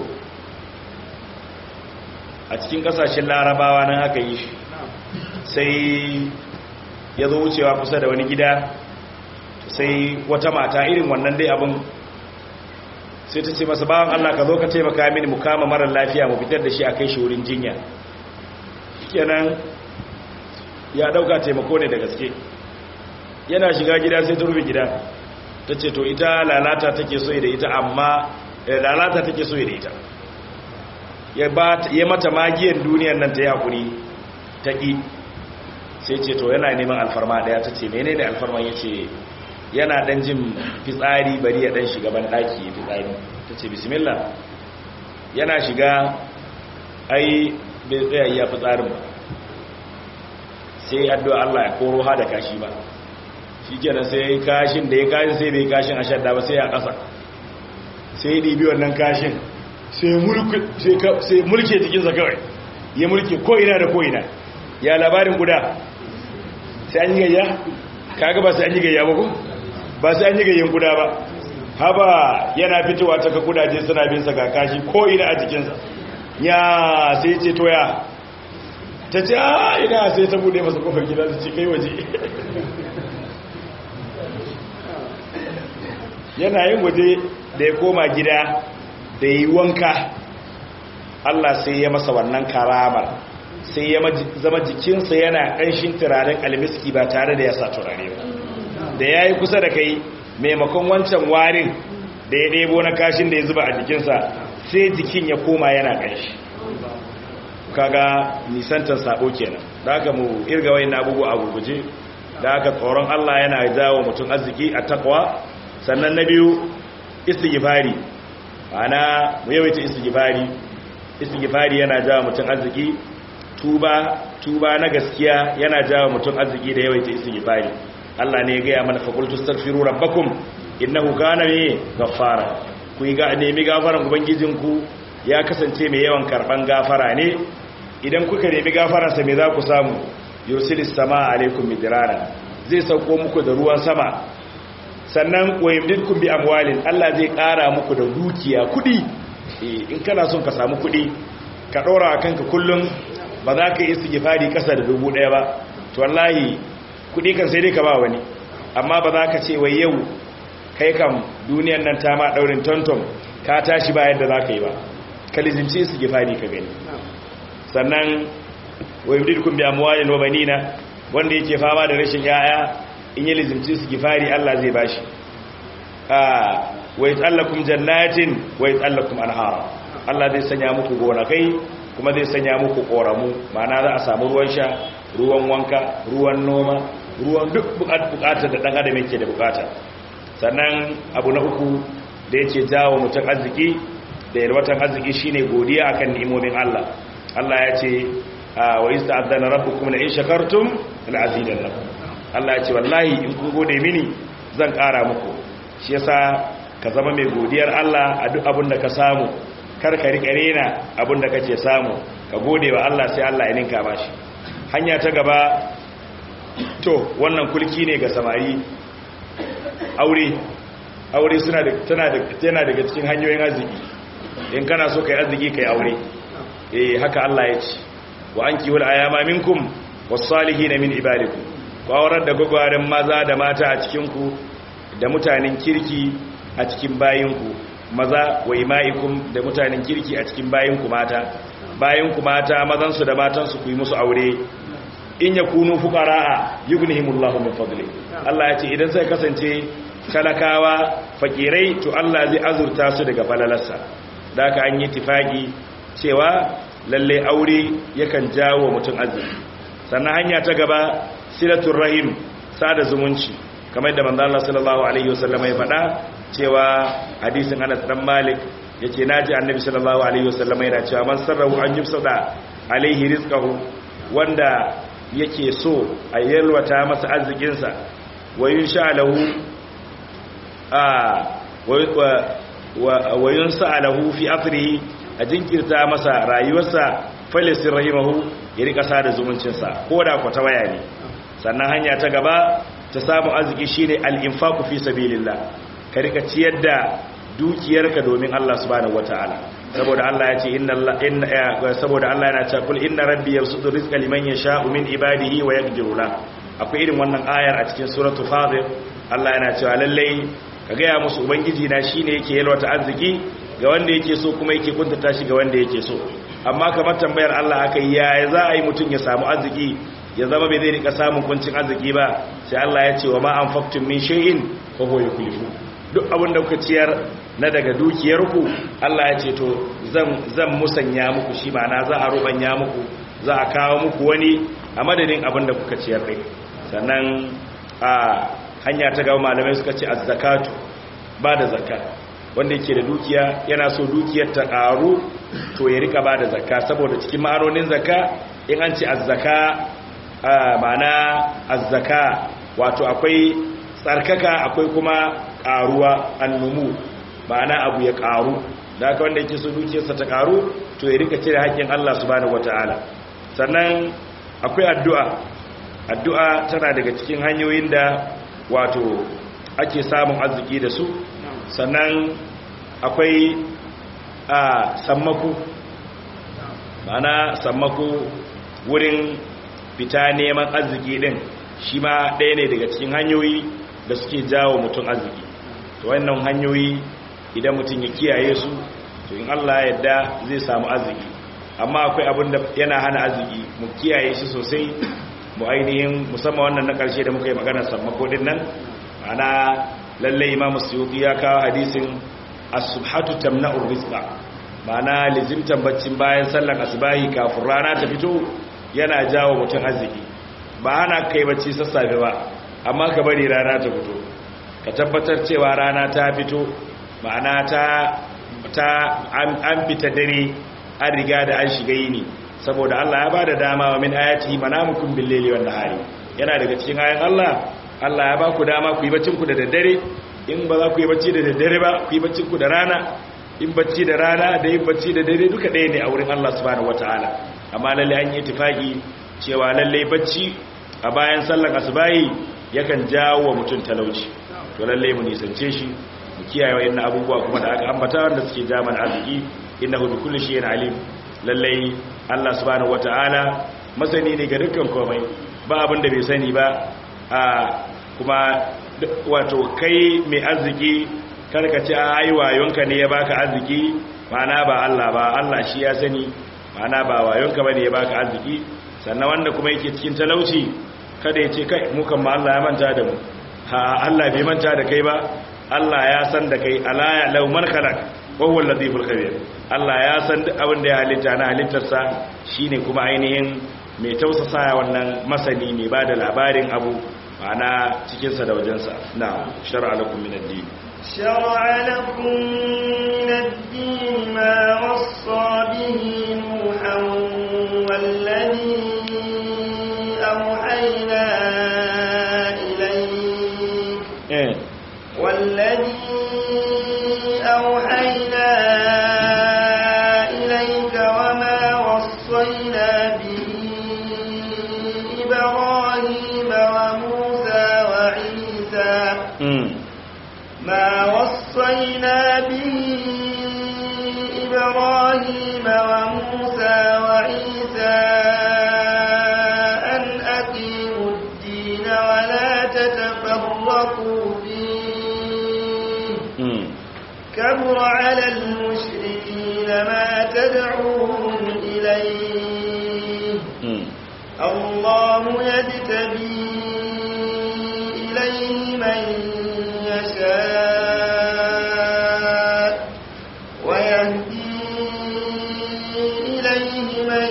a cikin kasashen larabawa nan aka yi shi sai ya zo wucewa kusa da wani gida sai wata mata irin wannan dai abin sai ta ce masa bawan Allah ka zo ka taimaka mini mu kama marar lafiya mu fitar da shi a kai shi wurin jinya kenan ya dauka taimako ne da gaske yana shiga gida sai ta rufe gida ta ce to ita lalata take so da ita amma lalata take so da ita ya mata magiyan duniyan nan ta yi hakuri ta ƙi sai ce to yana neman alfarma ɗaya ta ce mene ne alfarman ya ce yana ɗan jin fitsari bari ya ɗan shiga ban ɗaki ya fitsari ta ce bismillah yana shiga ai bai tsaya ya fi tsarin ba sai addu'a Allah ya koro ha da kashi ba shi kenan sai kashin da ya kashin sai bai kashin a shadda ba sai a ƙasa sai ya ɗibi wannan kashin sai mulke jikinsa kawai ya mulke ko'ina da ko'ina ya labarin guda sai an yi gayya kaga ba sai an yi gayya ba ko ba sai an yi gayyan guda ba haba yana fitowa ta ka kudaje suna bin sa ga kashi ko'ina a jikinsa ya sai ce toya ta ce a ina sai ta bude masa kofar gida su ce kai waje yana yin waje da ya koma gida da yi wanka Allah sai ya masa wannan karamar sai ya zama jikinsa yana ƙanshin turaren almiski ba tare da ya sa turare ba da ya yi kusa da kai maimakon wancan warin da ya ɗebo na kashin da ya zuba a jikinsa sai jikin ya koma yana ƙanshi kaga nisantar sabo kenan da aka mu irga wayin abubuwa a gurguje da aka tsoron Allah yana jawo mutum arziki a takwa sannan na biyu istighfari ana mu yawaita istighfari istighfari yana jawo mutum arziki tuba tuba na gaskiya yana jawo mutum arziki da yawaita istighfari Allah ne ya ga mana fa qultu astaghfiru rabbakum innahu kana me ghaffara ku yi ga nemi gafaran ubangijinku ya kasance mai yawan karban gafara ne idan kuka nemi gafaransa me za ku samu yursilis sama alaikum midrara zai sauko muku da ruwan sama sannan wayimdidkum bi amwalin Allah zai ƙara muku da dukiya kudi in kana son ka samu kudi ka ɗora kanka kullum ba za ka yi istighfari kasa da dubu ɗaya ba to wallahi kudi kan sai dai ka ba wani amma ba za ka ce wai yau kai kam duniyan nan ta ma daurin tonton ka tashi ba yadda za ka yi ba ka lizinci istighfari ka gani sannan wayimdidkum bi amwalin wa banina wanda yake fama da rashin yaya in yi lizimci su gifari Allah zai bashi wa yatsallakum jannatin wa yatsallakum anhara Allah zai sanya muku gonakai kuma zai sanya muku koramu ma'ana za a samu ruwan sha ruwan wanka ruwan noma ruwan duk bukatar da dan adam yake da bukata sannan abu na uku da yake jawo mutum arziki da yarwatan arziki shine godiya akan ni'imomin Allah Allah ya ce wa ista'adana rabbukum la in shakartum la azidannakum Allah ya ce wallahi in kun gode mini zan ƙara muku shi yasa ka zama mai godiyar Allah a duk abin da ka samu kar ka riƙa rena abin da kake samu ka gode wa Allah sai Allah ya ninka mashi hanya ta gaba to wannan kulki ne ga samari aure aure suna da tana da tana daga cikin hanyoyin arziki in kana so kai arziki kai aure eh haka Allah ya ce wa anki wal ayama minkum was salihin min ibadikum ku aurar da gwagwarin maza da mata a cikinku da mutanen kirki a cikin bayinku maza wa ima'ikum da mutanen kirki a cikin bayinku mata bayinku mata mazansu da matansu ku yi musu aure in ya kunu fukara'a yughnihimullahu min fadli Allah ya ce idan sai kasance talakawa fakirai to Allah zai azurta su daga falalarsa da aka an yi tifaki cewa lalle aure yakan jawo mutum arziki sannan hanya ta gaba silatul rahim sada zumunci kamar da manzo Allah sallallahu alaihi wasallam ya faɗa cewa hadisin Anas dan Malik yace naji annabi sallallahu alaihi wasallam yana cewa man sarrahu an yufsada alaihi rizqahu wanda yake so a yalwata masa arzikin sa wa yunsha lahu a wa yunsa lahu fi athrihi a jinkirta masa rayuwarsa falisir rahimahu ya rika sada zumuncinsa ko da kwata waya ne sannan hanya ta gaba ta samu arziki shine al-infaqu fi sabilillah ka rika ciyar da dukiyarka domin Allah subhanahu wataala saboda Allah ya ce inna Allah inna saboda Allah yana cewa kul inna rabbi yabsutu rizqa liman yasha'u min ibadihi wa yaqdiru la akwai irin wannan ayar a cikin suratul fatir Allah yana cewa lalle ka ga ya musu ubangiji na shine yake yalwata arziki ga wanda yake so kuma yake kuntata shi ga wanda yake so amma kamar tambayar Allah aka yi yaya za a yi mutum ya samu arziki ya zama bai zai rika samun kuncin arziki ba sai Allah ya ce wa ma anfaqtum min shay'in fa huwa yukhlifu duk abin da kuka ciyar na daga dukiyarku Allah ya ce to zan zan musanya muku shi ma'ana za a rubanya muku za a kawo muku wani a madadin abin da kuka ciyar din sannan a hanya ta gaba malamai suka ce az-zakatu ba da zakka wanda yake da dukiya yana so dukiyar ta karu to ya rika ba da zakka saboda cikin ma'anonin zakka in an ce azzaka ma'ana azzaka wato akwai tsarkaka akwai kuma karuwa annumu ma'ana abu ya karu da haka wanda yake so dukiyarsa ta karu to ya rika cire haƙƙin Allah subhanahu wataala sannan akwai addu'a addu'a tana daga cikin hanyoyin da wato ake samun arziki da su sannan akwai a sammako ma'ana sammako wurin fita neman arziki din shi ma ɗaya ne daga cikin hanyoyi da suke jawo mutum arziki to wannan hanyoyi idan mutum ya kiyaye su to in Allah yadda zai samu arziki amma akwai abin da yana hana arziki mu kiyaye shi sosai mu ainihin musamman wannan na ƙarshe da muka yi maganar sammako din nan ana lallai imam suyuti ya kawo hadisin as-subhatu tamna'ur rizqa ma'ana lizimtan baccin bayan sallar asbahi kafin rana ta fito yana jawo mutum arziki ba ana kai bacci sassafe ba amma ka bari rana ta fito ka tabbatar cewa rana ta fito ma'ana ta ta an fita dare an riga da an shiga yini saboda Allah ya bada dama wa min ayati manamukum bil laili wan nahari yana daga cikin ayan Allah Allah ya ba ku dama ku yi baccin ku da daddare in ba za ku yi bacci da daddare ba ku yi baccin ku da rana in bacci da rana da yin bacci da dare duka ɗaya ne a wurin Allah subhanahu wataala amma lalle an yi tifaki cewa lalle bacci a bayan sallar asubahi yakan jawo wa mutum talauci to lalle mu nisance shi mu kiyaye wayannan abubuwa kuma da aka ambata wanda suke ja mana arziki innahu bi kulli shay'in alim lalle Allah subhanahu wataala masani ne ga dukkan komai ba abin da bai sani ba a kuma wato kai mai arziki karka ce ai wayonka ne ya baka arziki ma'ana ba Allah ba Allah shi ya sani ma'ana ba wayonka bane ya baka arziki sannan wanda kuma yake cikin talauci kada ya ce kai mu kan ma Allah ya manta da mu ha Allah bai manta da kai ba Allah ya san da kai ala ya law man khalaq wa huwa al-latiful khabir Allah ya san duk abin da ya halitta na halittarsa shine kuma ainihin mai tausasa wannan masani mai bada labarin abu ma'ana cikin sa da wajensa na shar'a lakum min ad-din شرع لكم من الدين ما وصى به نوحا والذي أوحينا إليك eh والذي أوحينا إليك وما وصينا به إبراهيم وموسى وعيسى mm ما وصينا به إبراهيم وموسى وعيسى أن أقيموا الدين ولا تتفرقوا فيه mm كبر على المشركين ما تدعوهم إليه mm الله يجتبي إليه من يشاء ويهدي إليه من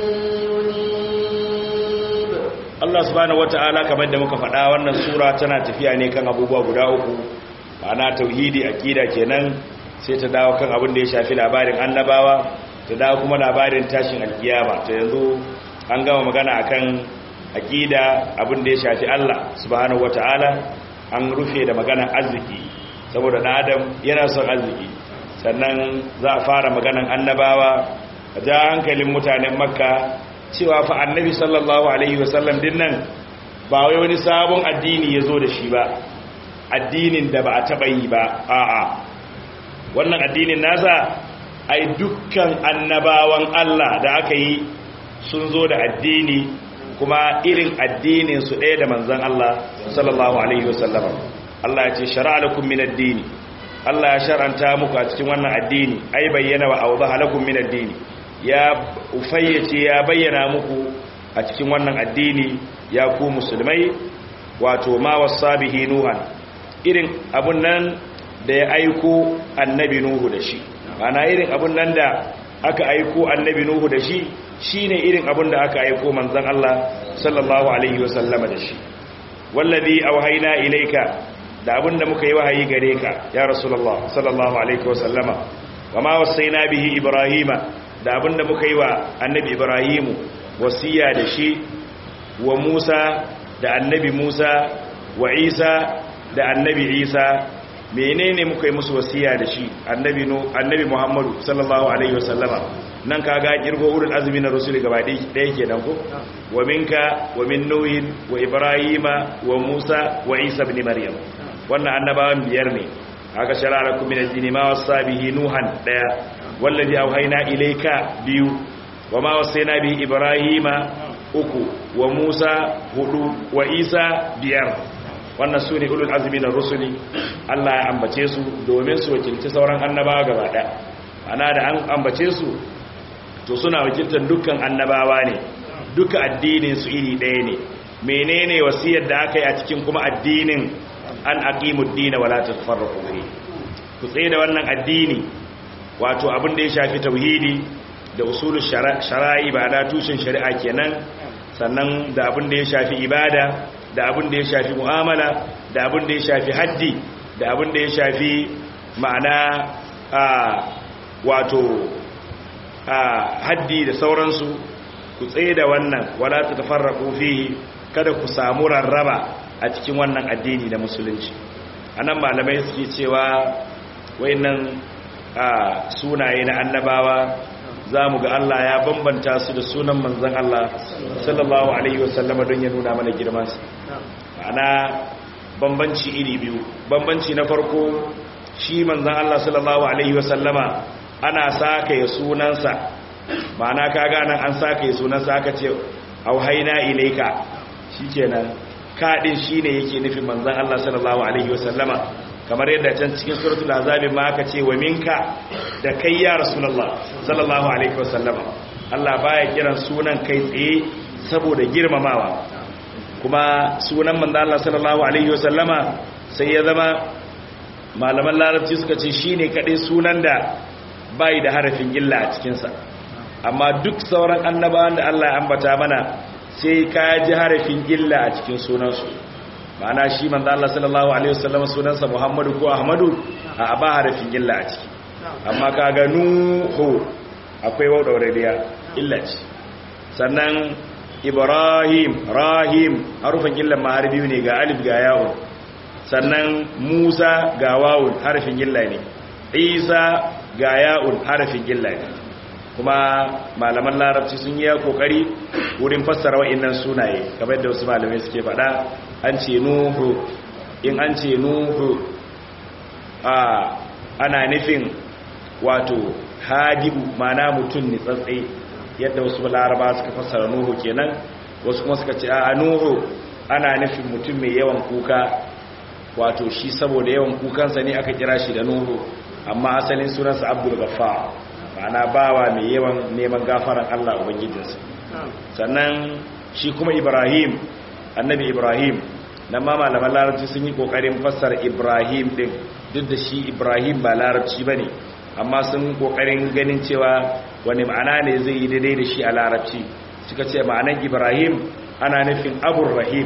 ينيب Allah subhanahu wata'ala kamar da muka faɗa wannan sura tana tafiya ne kan abubuwa guda uku ma'ana tauhidi aqida kenan sai ta dawo kan abin da ya shafi labarin annabawa ta dawo kuma labarin tashin alkiyama ta yanzu an gama magana akan aqida abin da ya shafi Allah subhanahu wata'ala an rufe da magana arziki saboda dan adam yana son arziki sannan za a fara maganan annabawa a ja hankalin mutanen makka cewa fa annabi sallallahu alaihi wasallam din nan ba wai wani sabon addini ya zo da shi ba addinin da ba a taɓa yi ba a'a wannan addinin nasa ai dukkan annabawan Allah da aka yi sun zo da addini kuma irin addinin su ɗaya da manzon Allah sallallahu alaihi wasallam Allah ya ce shar'a lakum min ad-dini Allah ya shar'anta muku a cikin wannan addini ai bayyana wa awdaha lakum min ad-dini ya ufayyace ya bayyana muku a cikin wannan addini ya ku musulmai wato ma wasabihi nuhan irin abun nan da ya aiko annabi nuhu da shi ana irin abun nan da aka aiko annabi nuhu da shi shine irin abun da aka aiko manzon Allah sallallahu alaihi wasallama da shi wallazi auhayna ilayka da abun da muka yi wahayi gare ka ya rasulullah sallallahu alaihi wasallama wa ma wasaina bihi ibrahima da abinda muka yi wa annabi ibrahimu wasiya da shi wa musa da annabi musa wa isa da annabi isa menene muka yi musu wasiya da shi annabi no annabi muhammadu sallallahu alaihi wasallama nan kaga kirgo ulul azmi na rusul gaba ɗaya kenan ko wa minka wa min nuhin wa ibrahima wa musa wa isa ibn maryam wannan annabawan biyar ne aka sharara kum min ad-din ma wasa bihi nuhan daya wallazi auhayna ilayka biyu wa ma wasayna bihi ibrahima uku wa musa hudu wa isa biyar wannan su ne ulul azumi na rusuli Allah ya ambace su domin su wakilci sauran annabawa gaba ɗaya ana da an ambace su to suna wakiltar dukkan annabawa ne duka addinin su iri ɗaya ne menene wasiyar da aka yi a cikin kuma addinin an aqimud din wala tafarraqu fi ku tsaye da wannan addini wato abin da ya shafi tauhidi da usulul shara'i ba da tushen shari'a kenan sannan da abin da ya shafi ibada da abin da ya shafi mu'amala da abin da ya shafi haddi da abin da ya shafi ma'ana a wato a haddi da sauransu ku tsaye da wannan wala ta tafarraku fihi kada ku samu rarraba a cikin wannan addini na musulunci anan malamai suke cewa wayannan sunaye na annabawa za mu ga Allah ya bambanta su da sunan manzan Allah sallallahu Alaihi wasallama don ya nuna mana girmansa ana bambanci iri biyu bambanci na farko shi manzan Allah sallallahu Alaihi wasallama ana saka ya sunansa ma'ana ka ganin an saka ya sunansa aka ce auhaina ilaika shi kenan kaɗin shi ne yake nufin manzan Allah sallallahu Alaihi wasallama kamar yadda can cikin suratul azabi ma aka ce wa minka da kai ya rasulullah sallallahu alaihi wasallam Allah baya kiran sunan kai tsaye saboda girmamawa kuma sunan manzo Allah sallallahu alaihi wasallama sai ya zama malaman larabci suka ce shine kadai sunan da bai da harafin illa a cikin sa amma duk sauran annabawan da Allah ya ambata mana sai ka ji harafin illa a cikin sunansu ma'ana shi manzo Allah sallallahu alaihi wasallam sunansa Muhammadu ko Ahmadu a ba harafin illa a ciki amma kaga nuhu akwai wadaurariya illa ce sannan Ibrahim Rahim harufin illa ma harfi ne ga alif ga yawun sannan Musa ga wawun harfin illa ne Isa ga ya'un harafin illa ne kuma malaman larabci sun yi kokari wurin fassara wa'annan sunaye kamar da wasu malamai suke faɗa an ce nuhu in an ce nuhu a ana nufin wato hadibu mana mutum ne tsatsai yadda wasu laraba suka fassara nuhu kenan wasu kuma suka ce a nuhu ana nufin mutum mai yawan kuka wato shi saboda yawan kukansa ne aka kira shi da nuhu amma asalin sunansa abdul ghaffar ma'ana bawa mai yawan neman gafaran Allah ubangijinsa sannan shi kuma Ibrahim annabi Ibrahim nan ma malaman larabci sun yi kokarin fassara Ibrahim din duk da shi Ibrahim ba larabci bane amma sun kokarin ganin cewa wani ma'ana ne zai yi daidai da shi a larabci suka ce ma'anan Ibrahim ana nufin abun rahim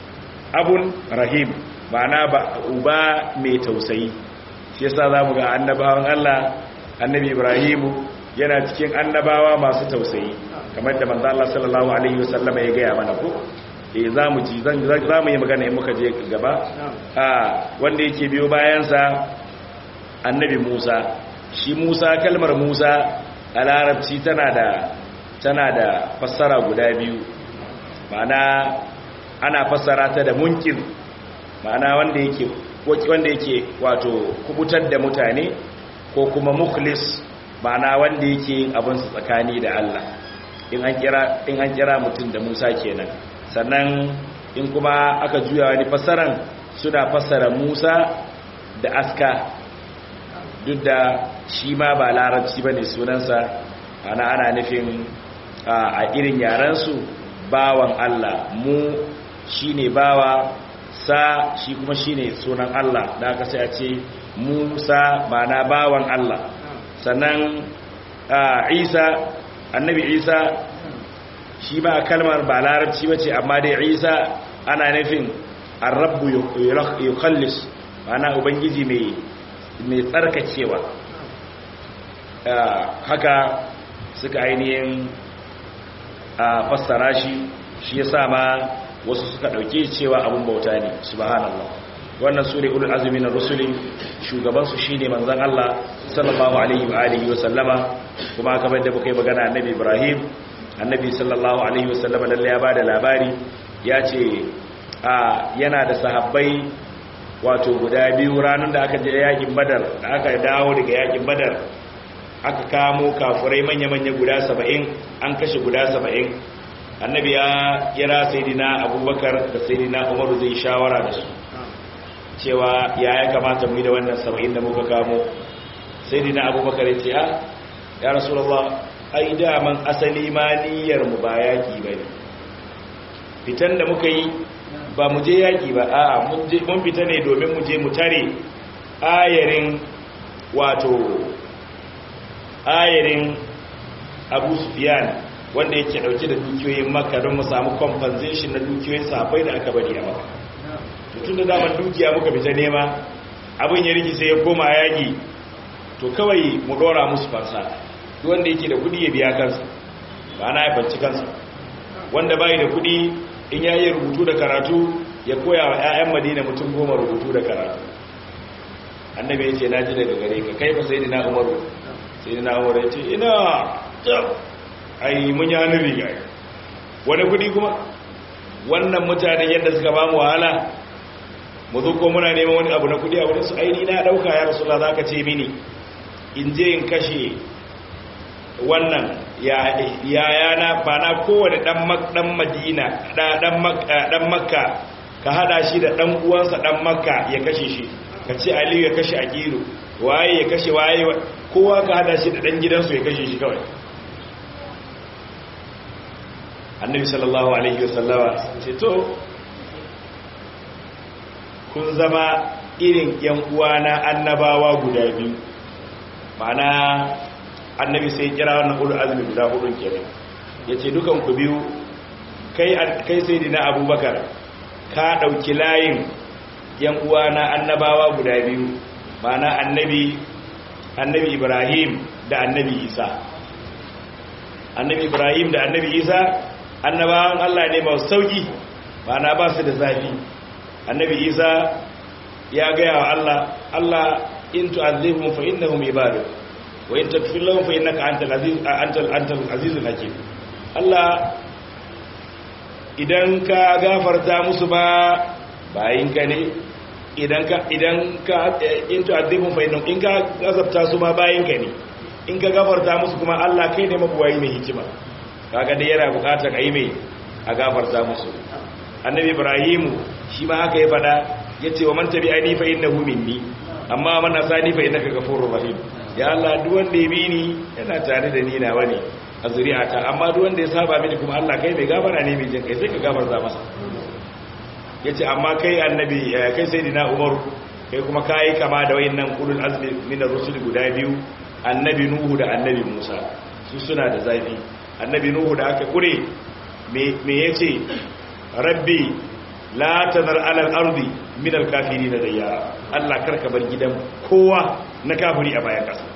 abun rahim ma'ana ba uba mai tausayi shi yasa zamu ga annabawan Allah annabi ibrahimu yana cikin annabawa masu tausayi kamar da manzo Allah sallallahu alaihi wasallama ya gaya mana ko eh zamu ji zan zamu yi magana in muka je gaba a wanda yake biyo bayan sa annabi Musa shi Musa kalmar Musa a larabci tana da tana da fassara guda biyu ma'ana ana fassara ta da munkir ma'ana wanda yake wanda yake wato kubutar da mutane ko kuma mukhlis ma'ana wanda yake abin su tsakani da Allah in an kira in an kira mutum da Musa kenan sannan in kuma aka juya wani fasaran suna fasara Musa da aska duk da shi ma ba larabci bane sunansa ana ana nufin a irin yaran su bawan Allah mu shine bawa sa shi kuma shine sunan Allah da aka sai a ce Musa ba na bawan Allah sannan Isa annabi Isa shi ba kalmar ba larabci bace amma dai Isa ana nufin ar-rabbu yukhallis ana ubangiji mai mai tsarkakewa haka suka ainihin fassara shi shi ya sa ma wasu suka ɗauke cewa abin bauta ne subhanallah wannan su ne ulul azumi na rusulin shugabansu shi ne manzan Allah sallallahu alaihi wa alihi wa sallama kuma kamar da muka yi magana annabi ibrahim annabi sallallahu alaihi wa sallama lalle ya ba da labari ya ce a yana da sahabbai wato guda biyu ranar da aka je yakin badar da aka dawo daga yakin badar aka kamo kafurai manya-manya guda saba'in an kashe guda saba'in annabi ya kira sayidina abubakar da sayidina umaru zai shawara da su cewa ya ya kamata mu yi da wannan saba'in da muka kamo sayidina abubakar ya ce a ya rasulallah ai daman asali ma niyyar mu ba yaki ba ne fitan da muka yi ba mu je yaƙi ba a mun fita ne domin mu je mu tare ayarin wato ayarin abu sufiyan wanda yake dauke da dukiyoyin makka don mu samu compensation na dukiyoyin safai da aka bari a makka tun da zaman dukiya muka fita nema abin ya rigi sai ya koma yaƙi to kawai mu dora musu fansa wanda yake da kudi ya biya kansa ba na haifanci kansa wanda bayi da kudi in ya yi rubutu da karatu ya koya wa 'ya'yan madina mutum goma rubutu da karatu annabi ya ce na ji daga gare ka kai ba sai dina umaru sai dina umaru ya ce ina ai mun yi hannun riga wani kudi kuma wannan mutanen yadda suka ba mu wahala mu zo ko muna neman wani abu na kudi a wurin su aini na dauka ya rasu za ka ce mini in je in kashe wannan yayana ba na kowane dan madina dan makka ka hada shi da dan uwansa dan makka ya kashe shi ka ce aliyu ya kashe aqilu waye ya kashe waye kowa ka hada shi da dan gidansu ya kashe shi kawai annabi sallallahu alaihi wasallama ce to kun zama irin yan uwana annabawa guda biyu ma'ana annabi sai kira wannan ulul azmi guda hudun kenan yace dukan ku biyu kai kai sayyidina abubakar ka dauki layin yan uwana annabawa guda biyu ma'ana annabi annabi ibrahim da annabi isa annabi ibrahim da annabi isa annabawan Allah ne masu sauki ma'ana ba su da zafi annabi isa ya gaya wa Allah Allah in tu'adhibhum fa innahum ibaduk wa in takfir lahum fa innaka antal aziz antal antal azizul hakim Allah idan ka gafarta musu ba bayin ka ne idan ka idan ka in tu'adhibhum fa innahum in ka gazabta su ma bayin ka ne in ka gafarta musu kuma Allah kai ne mabuwayi mai hikima kaga dai yana bukatar ayi mai a gafarta musu annabi ibrahimu shi ma haka ya fada yace wa man tabi'ani fa innahu minni amma man asani fa innaka ghafurur rahim ya Allah duk wanda ya bi ni yana tare da ni na wani a zuri'ata amma duk wanda ya saba mini kuma Allah kai mai gafara ne mai jin kai sai ka gafarta masa yace amma kai annabi kai sayyidina Umar kai kuma kai kama da wayannan ulul azmi min ar-rusul guda biyu annabi Nuhu da annabi Musa su suna da zafi annabi Nuhu da aka kure me me yace rabbi la tazar ala al-ardi min al-kafirin dayyara Allah karka bar gidan kowa na kafiri a bayan kasa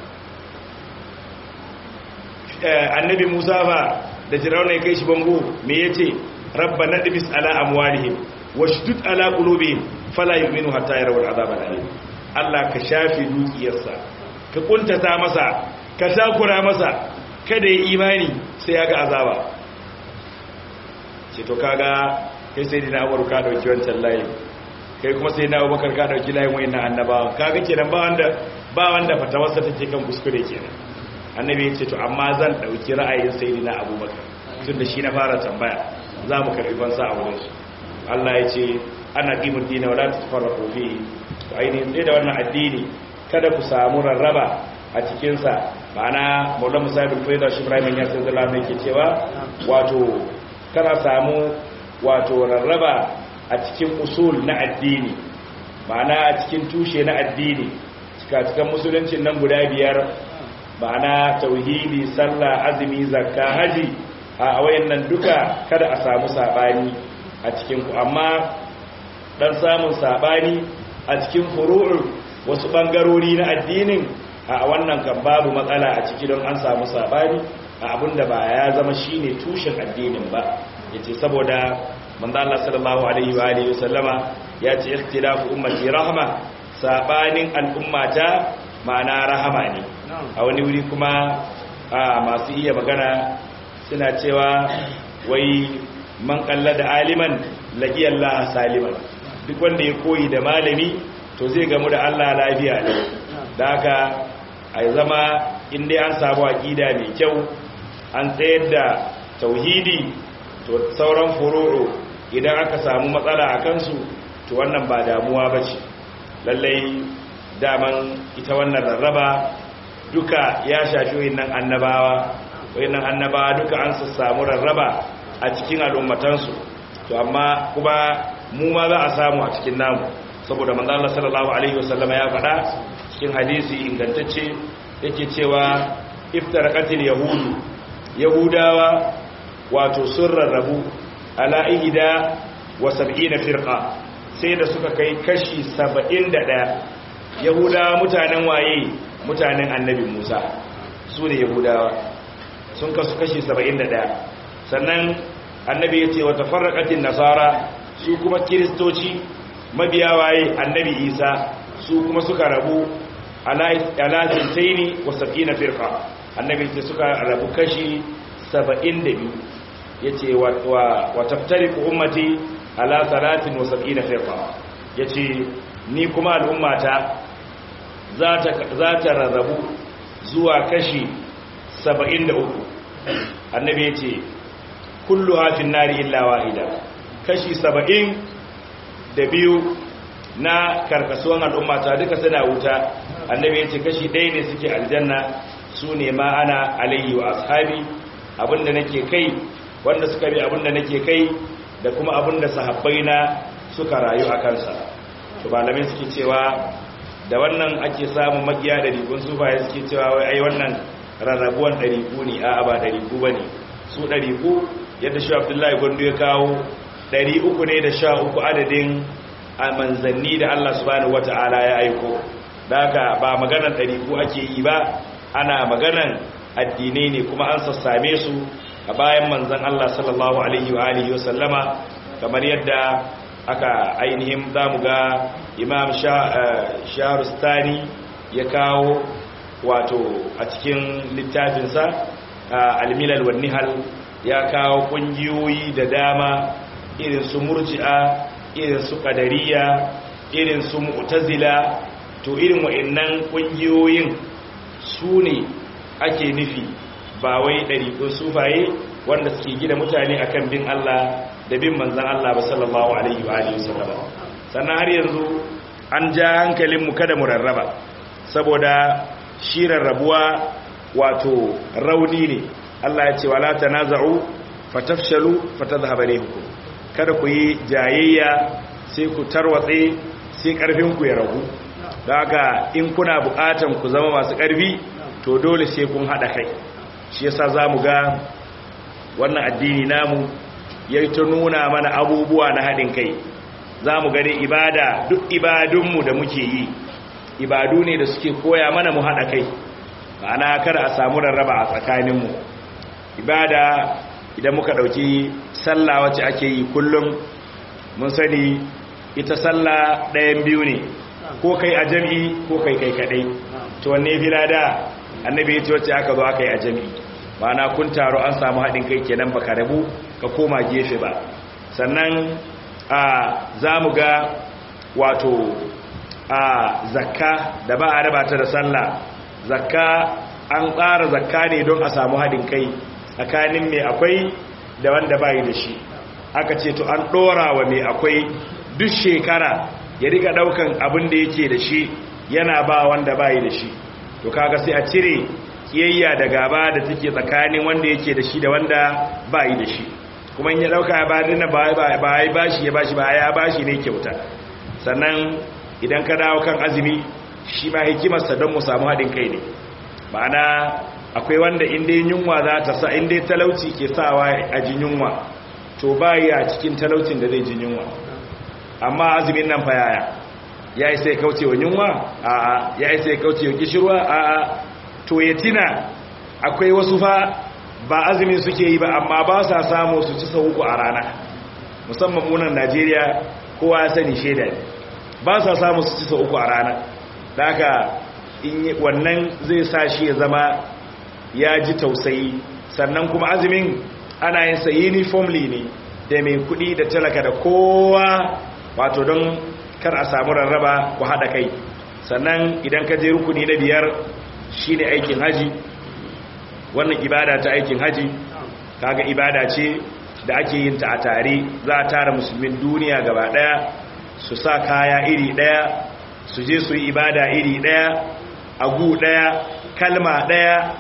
annabi Musa ba da Firauna ya kai shi bango me yace rabbana dibis ala amwalihim washdud ala qulubihim fala yu'minu hatta yarawul azab al-alim Allah ka shafi dukiyarsa ka kuntata masa ka takura masa kada ya imani sai ya ga azaba ce to kaga kai sai dina Umar ka dauki wancan layi kai kuma sai na Abubakar ka dauki layin wayannan annabawa kaga kenan ba wanda ba wanda fatawarsa take kan kuskure kenan annabi ya ce to amma zan dauki ra'ayin sayyidina Abubakar tunda shi na fara tambaya za mu karbi fansa a wurin shi Allah ya ce ana qimud dina wala tafarraqu fihi to ainihin sai da wannan addini kada ku samu rarraba a cikin sa ma'ana Maulana Musa bin Faida shi Ibrahim ya sai zalama yake cewa wato kana samu wato rarraba a cikin usul na addini ma'ana a cikin tushe na addini cikin musuluncin nan guda biyar ma'ana tauhidi sallah azumi zakka haji a wayannan duka kada a samu sabani a cikin ku amma dan samun sabani a cikin furu'u wasu bangarori na addinin a wannan kan babu matsala a ciki don an samu sabani a abinda ba ya zama shine tushen addinin ba yace saboda manzo Allah sallallahu alaihi wa alihi wasallama ya ce ikhtilafu ummati rahma sabanin al'ummata ma'ana rahama ne a wani wuri kuma masu iya magana suna cewa wai man da aliman laqi Allah saliman duk wanda ya koyi da malami to zai gamu da Allah lafiya ne da haka ai zama in dai an samu aqida mai kyau an tsayar da tauhidi to sauran furu'u idan aka samu matsala a kansu to wannan ba damuwa ba ce lallai daman ita wannan rarraba duka ya shafi wayannan annabawa wayannan annabawa duka an su samu rarraba a cikin al'ummatansu to amma kuma mu ma za a samu a cikin namu saboda manzo Allah sallallahu alaihi wasallama ya faɗa cikin hadisi ingantacce yake cewa iftaraqatil yahudu yahudawa wato sun rarrabu ala ihda wa sab'ina firqa sai da suka kai kashi 71 yahudawa mutanen waye mutanen annabi Musa su ne yahudawa sun kasu kashi 71 sannan annabi ya ce wa tafarraqatin nasara su kuma kiristoci mabiya waye annabi Isa su kuma suka rabu ala tintaini wa sab'ina firqa annabi ce suka rabu kashi 72 yace wa taftariqu ummati ala salatin wa sab'ina firqa yace ni kuma al'ummata za ta za ta rarrabu zuwa kashi 73 annabi yace kullu hafin nari illa wahida kashi 70 da biyu na karkasuwan al'ummata duka suna wuta annabi yace kashi ɗaya ne suke aljanna su ne ma ana alayhi wa ashabi abinda nake kai wanda suka bi abinda nake kai da kuma abinda sahabbai na suka rayu a kansa to malamai suke cewa da wannan ake samun magiya da rikun sufaye suke cewa wai ai wannan rarrabuwan ɗariku ne a ba ɗariku ba ne su ɗariku yadda shi abdullahi gwandu ya kawo ɗari uku ne da sha uku adadin a manzanni da allah subhanahu wata'ala ya aiko da haka ba maganar ɗariku ake yi ba ana maganan addinai ne kuma an sassame su a bayan manzan Allah sallallahu alaihi wa alihi wasallama kamar yadda aka ainihin zamu ga imam shahrustani ya kawo wato a cikin littafinsa almilal wa nihal ya kawo kungiyoyi da dama irin su murji'a irin su qadariya irin su mu'tazila to irin wa'annan kungiyoyin su ne ake nufi ba wai ɗariƙun sufaye wanda suke gina mutane akan bin Allah da bin manzan Allah ba sallallahu alaihi wa alihi wasallam sannan har yanzu an ja hankalinmu kada mu rarraba saboda shi rarrabuwa wato rauni ne Allah ya ce wala tanaza'u fatafshalu fatadhhabu rihukum kada ku yi jayayya sai ku tarwatse sai karfin ku ya ragu don haka in kuna bukatan ku zama masu karfi to dole sai kun hada kai shi yasa zamu ga wannan addini namu yayi ta nuna mana abubuwa na hadin kai zamu ga dai ibada duk ibadunmu da muke yi ibadu ne da suke koya mana mu hada kai ma'ana kada a samu rarraba a tsakaninmu ibada idan muka dauki sallah wacce ake yi kullum mun sani ita sallah ɗayan biyu ne ko kai a jami'i ko kai kai kadai to wanne filada annabi ya ce wacce aka zo aka yi a jami'i ma'ana kun taro an samu haɗin kai kenan baka rabu ka koma gefe ba sannan a za mu ga wato a zakka da ba a raba ta da sallah zakka an tsara zakka ne don a samu haɗin kai tsakanin mai akwai da wanda bayi da shi aka ce to an ɗora wa mai akwai duk shekara ya riga ɗaukan abin da yake da shi yana ba wanda bayi da shi to kaga sai a cire kiyayya da gaba da take tsakanin wanda yake da shi da wanda bayi da shi kuma in ya ɗauka ya bari na ba ya bashi ya bashi ba ya bashi ne kyauta sannan idan ka dawo kan azumi shi ma hikimarsa don mu samu haɗin kai ne ma'ana akwai wanda inda yunwa za ta sa inda talauci ke sawa a jin yunwa to ba ya cikin talaucin da zai jin yunwa amma azumin nan fa yaya ya isa ya kauce wa yunwa a'a ya isa ya kauce wa kishirwa a'a to ya tina akwai wasu fa ba azumi suke yi ba amma ba sa samu su ci sau uku a rana musamman munan najeriya kowa ya sani shaida ne ba sa samu su ci sau uku a rana da haka wannan zai sa shi ya zama ya ji tausayi sannan kuma azumin ana yin sa uniformly ne da mai kudi da talaka da kowa wato don kar a samu rarraba ku haɗa kai sannan idan ka je rukuni na biyar shine aikin haji wannan ibada ta aikin haji kaga ibada ce da ake yin ta a tare za a tara musulmin duniya gaba daya su sa kaya iri daya su je su yi ibada iri daya agu daya kalma daya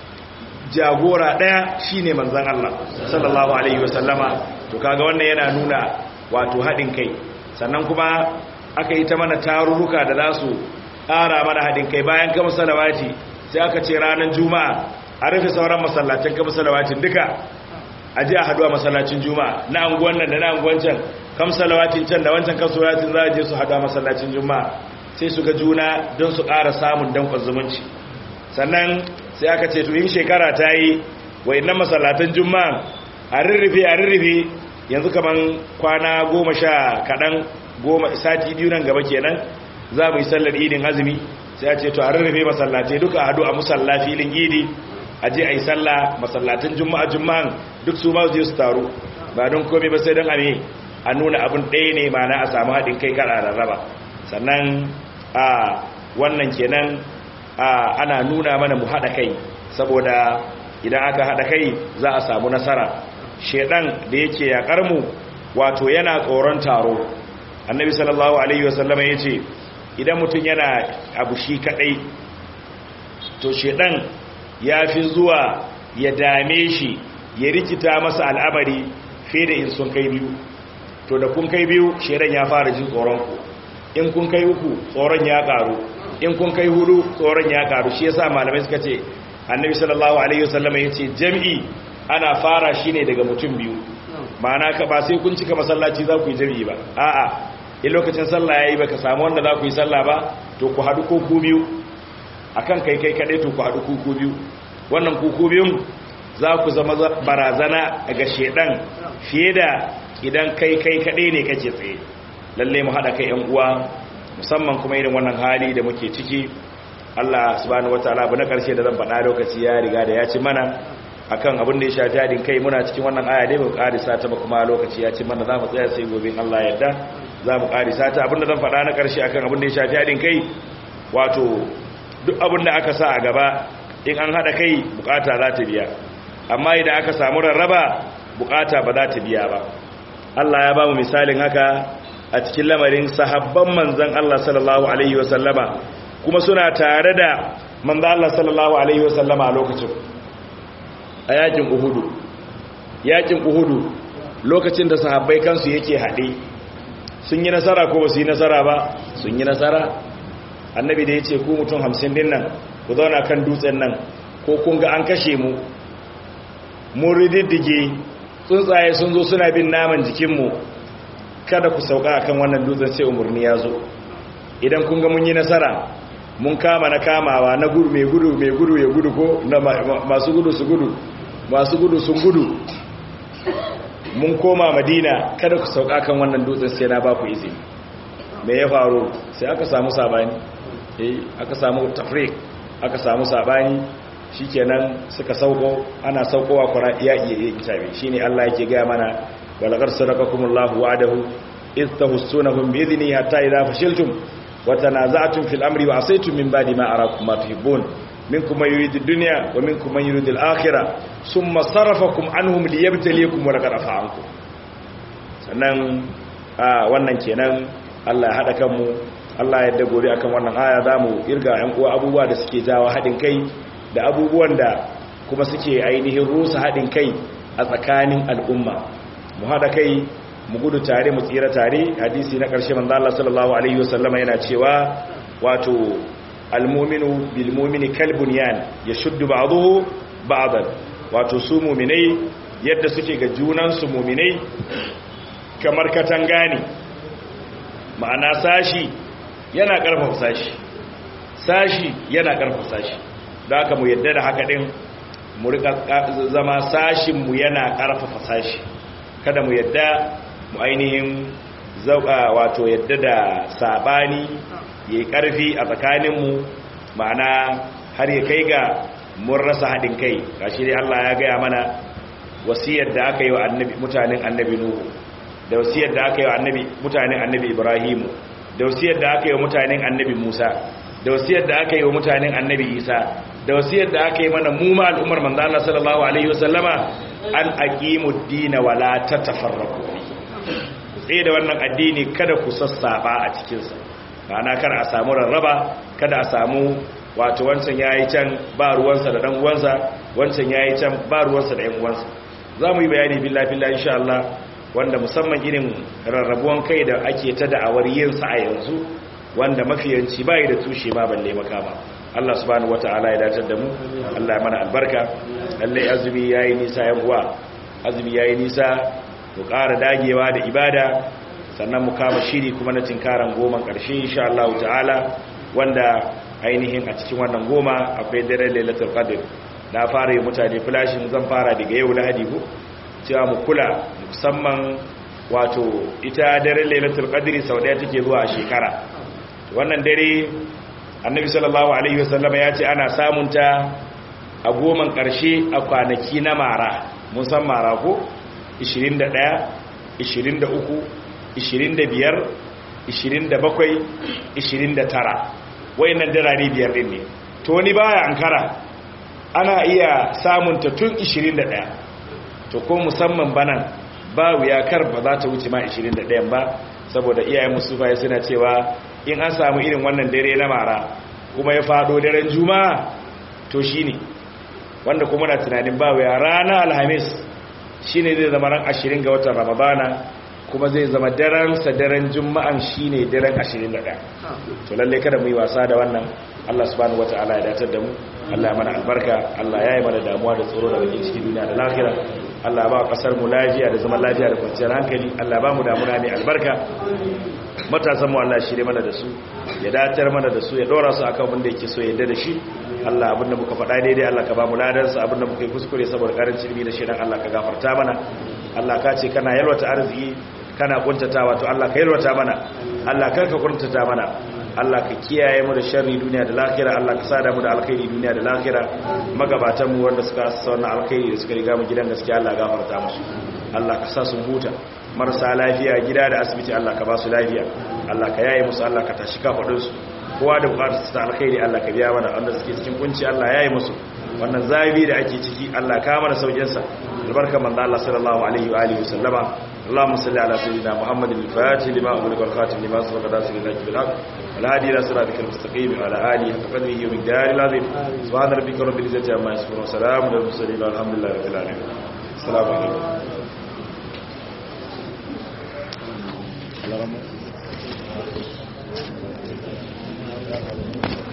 jagora daya shine manzon Allah sallallahu alaihi wasallama to kaga wannan yana nuna wato haɗin kai sannan kuma aka yi ta mana tarurruka da za su ƙara mana haɗin kai bayan kama salawati sai aka ce ranar juma'a a rufe sauran masallacin kama salawatin duka a ji a haɗu a masallacin juma'a na anguwan nan da na anguwan can kam salawatin can da wancan kam salawatin za a je su haɗu a masallacin juma'a sai su ga juna don su ƙara samun danƙon zumunci sannan sai aka ce to in shekara ta yi wa innan masallatan juma'a a rurrufe a rurrufe yanzu kaman kwana goma sha kaɗan goma sati biyu nan gaba kenan za mu yi sallar idin azumi sai a ce to a rurrufe masallatai duka hadu a musalla filin idi a je a yi salla masallatan juma'a juma'an duk su ma je su taru ba don komai ba sai don ame a nuna abin ɗaya ne ma na a samu haɗin kai kara rarraba sannan a wannan kenan ana nuna mana mu haɗa kai saboda idan aka haɗa kai za a samu nasara shedan da yake yakar mu wato yana tsoron taro annabi sallallahu alaihi wasallama yace idan mutum yana abu shi kadai to shedan ya fi zuwa ya dame shi ya rikita masa al'amari fiye da in sun kai biyu to da kun kai biyu shedan ya fara jin tsoron ku in kun kai uku tsoron ya karu in kun kai hudu tsoron ya karu shi yasa malamai suka ce annabi sallallahu alaihi wasallama yace jami'i ana fara shi ne daga mutum biyu ma'ana ka ba sai kun cika masallaci za ku yi jami'i ba a'a in lokacin sallah yayi baka samu wanda za ku yi sallah ba to ku haɗu ko ku biyu akan kai kai kaɗai to ku haɗu ku ku biyu wannan ku ku biyun za ku zama barazana ga shedan fiye da idan kai kai kaɗai ne kake tsaye lalle mu haɗa kai yan uwa musamman kuma irin wannan hali da muke ciki Allah subhanahu wataala abu na ƙarshe da zan faɗa lokaci ya riga da ya ci mana akan abin da ya shafi hadin kai muna cikin wannan aya dai mu karisa ta ba kuma lokaci ya ci mana za mu tsaya sai gobe Allah yadda za mu karisa ta abin da zan faɗa na ƙarshe akan abin da ya shafi hadin kai wato duk abin da aka sa a gaba in an haɗa kai bukata za ta biya amma idan aka samu rarraba bukata ba za ta biya ba Allah ya ba mu misalin haka a cikin lamarin sahabban manzon Allah sallallahu alaihi wasallama kuma suna tare da manzon Allah sallallahu alaihi wasallama a lokacin a yakin uhudu yakin uhudu lokacin da sahabbai kansu yake haɗe sun yi nasara ko ba su yi nasara ba sun yi nasara annabi da ya ce ku mutum hamsin din nan ku zauna kan dutsen nan ko kun ga an kashe mu mun rididdige tsuntsaye sun zo suna bin naman jikinmu kada ku sauka akan wannan dutsen sai umarni ya zo idan kun ga mun yi nasara mun kama na kamawa na gudu mai gudu mai gudu ya gudu ko na masu gudu su gudu masu gudu sun gudu mun koma madina kada ku sauka kan wannan dutsen sai na ba ku izini me ya faru sai aka samu sabani eh aka samu tafrik aka samu sabani shikenan suka sauko ana saukowa kwara iya iya iya kitabe shine Allah yake ga mana walaqad sadaqakumullahu wa'adahu idh tahussunahum bi idhni hatta idha fashiltum wa tanaza'tum fil amri wa asaytum min ba'di ma arakum ma tuhibbun minkum man yuridu dunya wa minkum man yuridu al-akhirah thumma sarafakum anhum liyabtaliyakum wa laqad afa ankum sannan wannan kenan Allah ya hada kanmu Allah ya dagobe akan wannan aya zamu irga yan uwa abubuwa da suke jawo hadin kai da abubuwan da kuma suke ainihin rusa hadin kai a tsakanin al'umma mu hada kai mu gudu tare mu tsira tare hadisi na ƙarshe manzo Allah sallallahu alaihi wasallama yana cewa wato almuminu bilmumini kalbunyan ya shuddu ba'dahu ba'dan wato su mu'minai yadda suke ga junan su mu'minai kamar katanga ne ma'ana sashi yana karfafa sashi sashi yana karfafa sashi da haka mu yadda da haka din mu rika zama sashin mu yana karfafa sashi kada mu yadda mu ainihin zauka wato yadda da sabani yayi karfi a tsakaninmu ma'ana har ya kai ga mun rasa haɗin kai gashi dai Allah ya gaya mana wasiyar da aka yi wa annabi mutanen annabi nuhu da wasiyar da aka yi wa annabi mutanen annabi ibrahimu da wasiyar da aka yi wa mutanen annabi musa da wasiyar da aka yi wa mutanen annabi isa da wasiyar da aka yi mana mu ma al'ummar manzo Allah sallallahu alaihi wasallama an aqimud din wa la tatafarraqu sai da wannan addini kada ku sassaba a cikin sa ma'ana kada a samu rarraba kada a samu wato wancan yayi can ba ruwansa da dan uwansa wancan yayi can ba ruwansa da yan uwansa zamu yi bayani billahi billahi insha Allah wanda musamman irin rarrabuwan kai da ake ta da'awar yin sa a yanzu wanda mafiyanci bai da tushe ma balle makama Allah subhanahu wataala ya dace da mu Allah ya mana albarka lalle azumi yayi nisa yan uwa azumi yayi nisa mu ƙara dagewa da ibada sannan mu kama shiri kuma na tinkaran goman ƙarshe insha Allah ta'ala wanda ainihin a cikin wannan goma akwai daren lailatul qadr na fara yi mutane flashin zan fara daga yau lahadi ko cewa mu kula musamman wato ita daren lailatul qadr sau daya take zuwa a shekara wannan dare annabi sallallahu alaihi wasallam ya ce ana samun ta a goman ƙarshe a kwanaki na mara mun san mara ko 21 23 25 27 29 wayannan darare biyar din ne to wani baya ankara ana iya samun ta tun 21 to ko musamman banan ba wuya kar ba za ta wuce ma 21 ba saboda iyayen musufa suna cewa in an samu irin wannan dare na mara kuma ya fado daren juma'a to shine wanda kuma na tunanin ba wuya rana alhamis shine zai zama ran 20 ga watan ramadana kuma zai zama daren sa daren juma'an shine daren 21 to lalle kada mu yi wasa da wannan Allah subhanahu wataala ya datar da mu Allah ya mana albarka Allah ya yi mana damuwa da tsoro da bakin ciki duniya da lafiya Allah ya ba kasar mu lafiya da zaman lafiya da kwanciyar hankali Allah ya ba mu damuna mai albarka matasan mu Allah shirye mana da su ya datar mana da su ya dora su akan abin da yake so yadda da shi Allah abinda muka faɗa daidai Allah ka ba mu ladansa abinda muka yi kuskure saboda karancin ilimi da shirin Allah ka gafarta mana Allah ka ce kana yalwata arziki kana kuntatawa to Allah ka yalwata mana Allah kar ka kuntata mana Allah ka kiyaye mu da sharri duniya da lahira Allah ka sada mu da alkhairi duniya da lahira magabatan mu wanda suka asa wannan alkhairi da suka riga mu gidan gaskiya Allah gafarta musu Allah ka sa sun huta marasa lafiya gida da asibiti Allah ka ba su lafiya Allah ka yaye musu Allah ka tashi kafadun su kowa da bukatar su ta alkhairi Allah ka biya mana wanda suke cikin kunci Allah yaye musu wannan zabi da ake ciki Allah ka mana saukin sa albarka manzo Allah sallallahu alaihi wa alihi wasallama اللهم صل على سيدنا محمد الفاتح لما أغلق والخاتم لما سبق ناصر الله بالحق والهادي إلى صراطك المستقيم وعلى آله حق قدره ومقداره العظيم سبحان ربك رب العزة عما يصفون وسلام على المرسلين والحمد لله رب العالمين السلام عليكم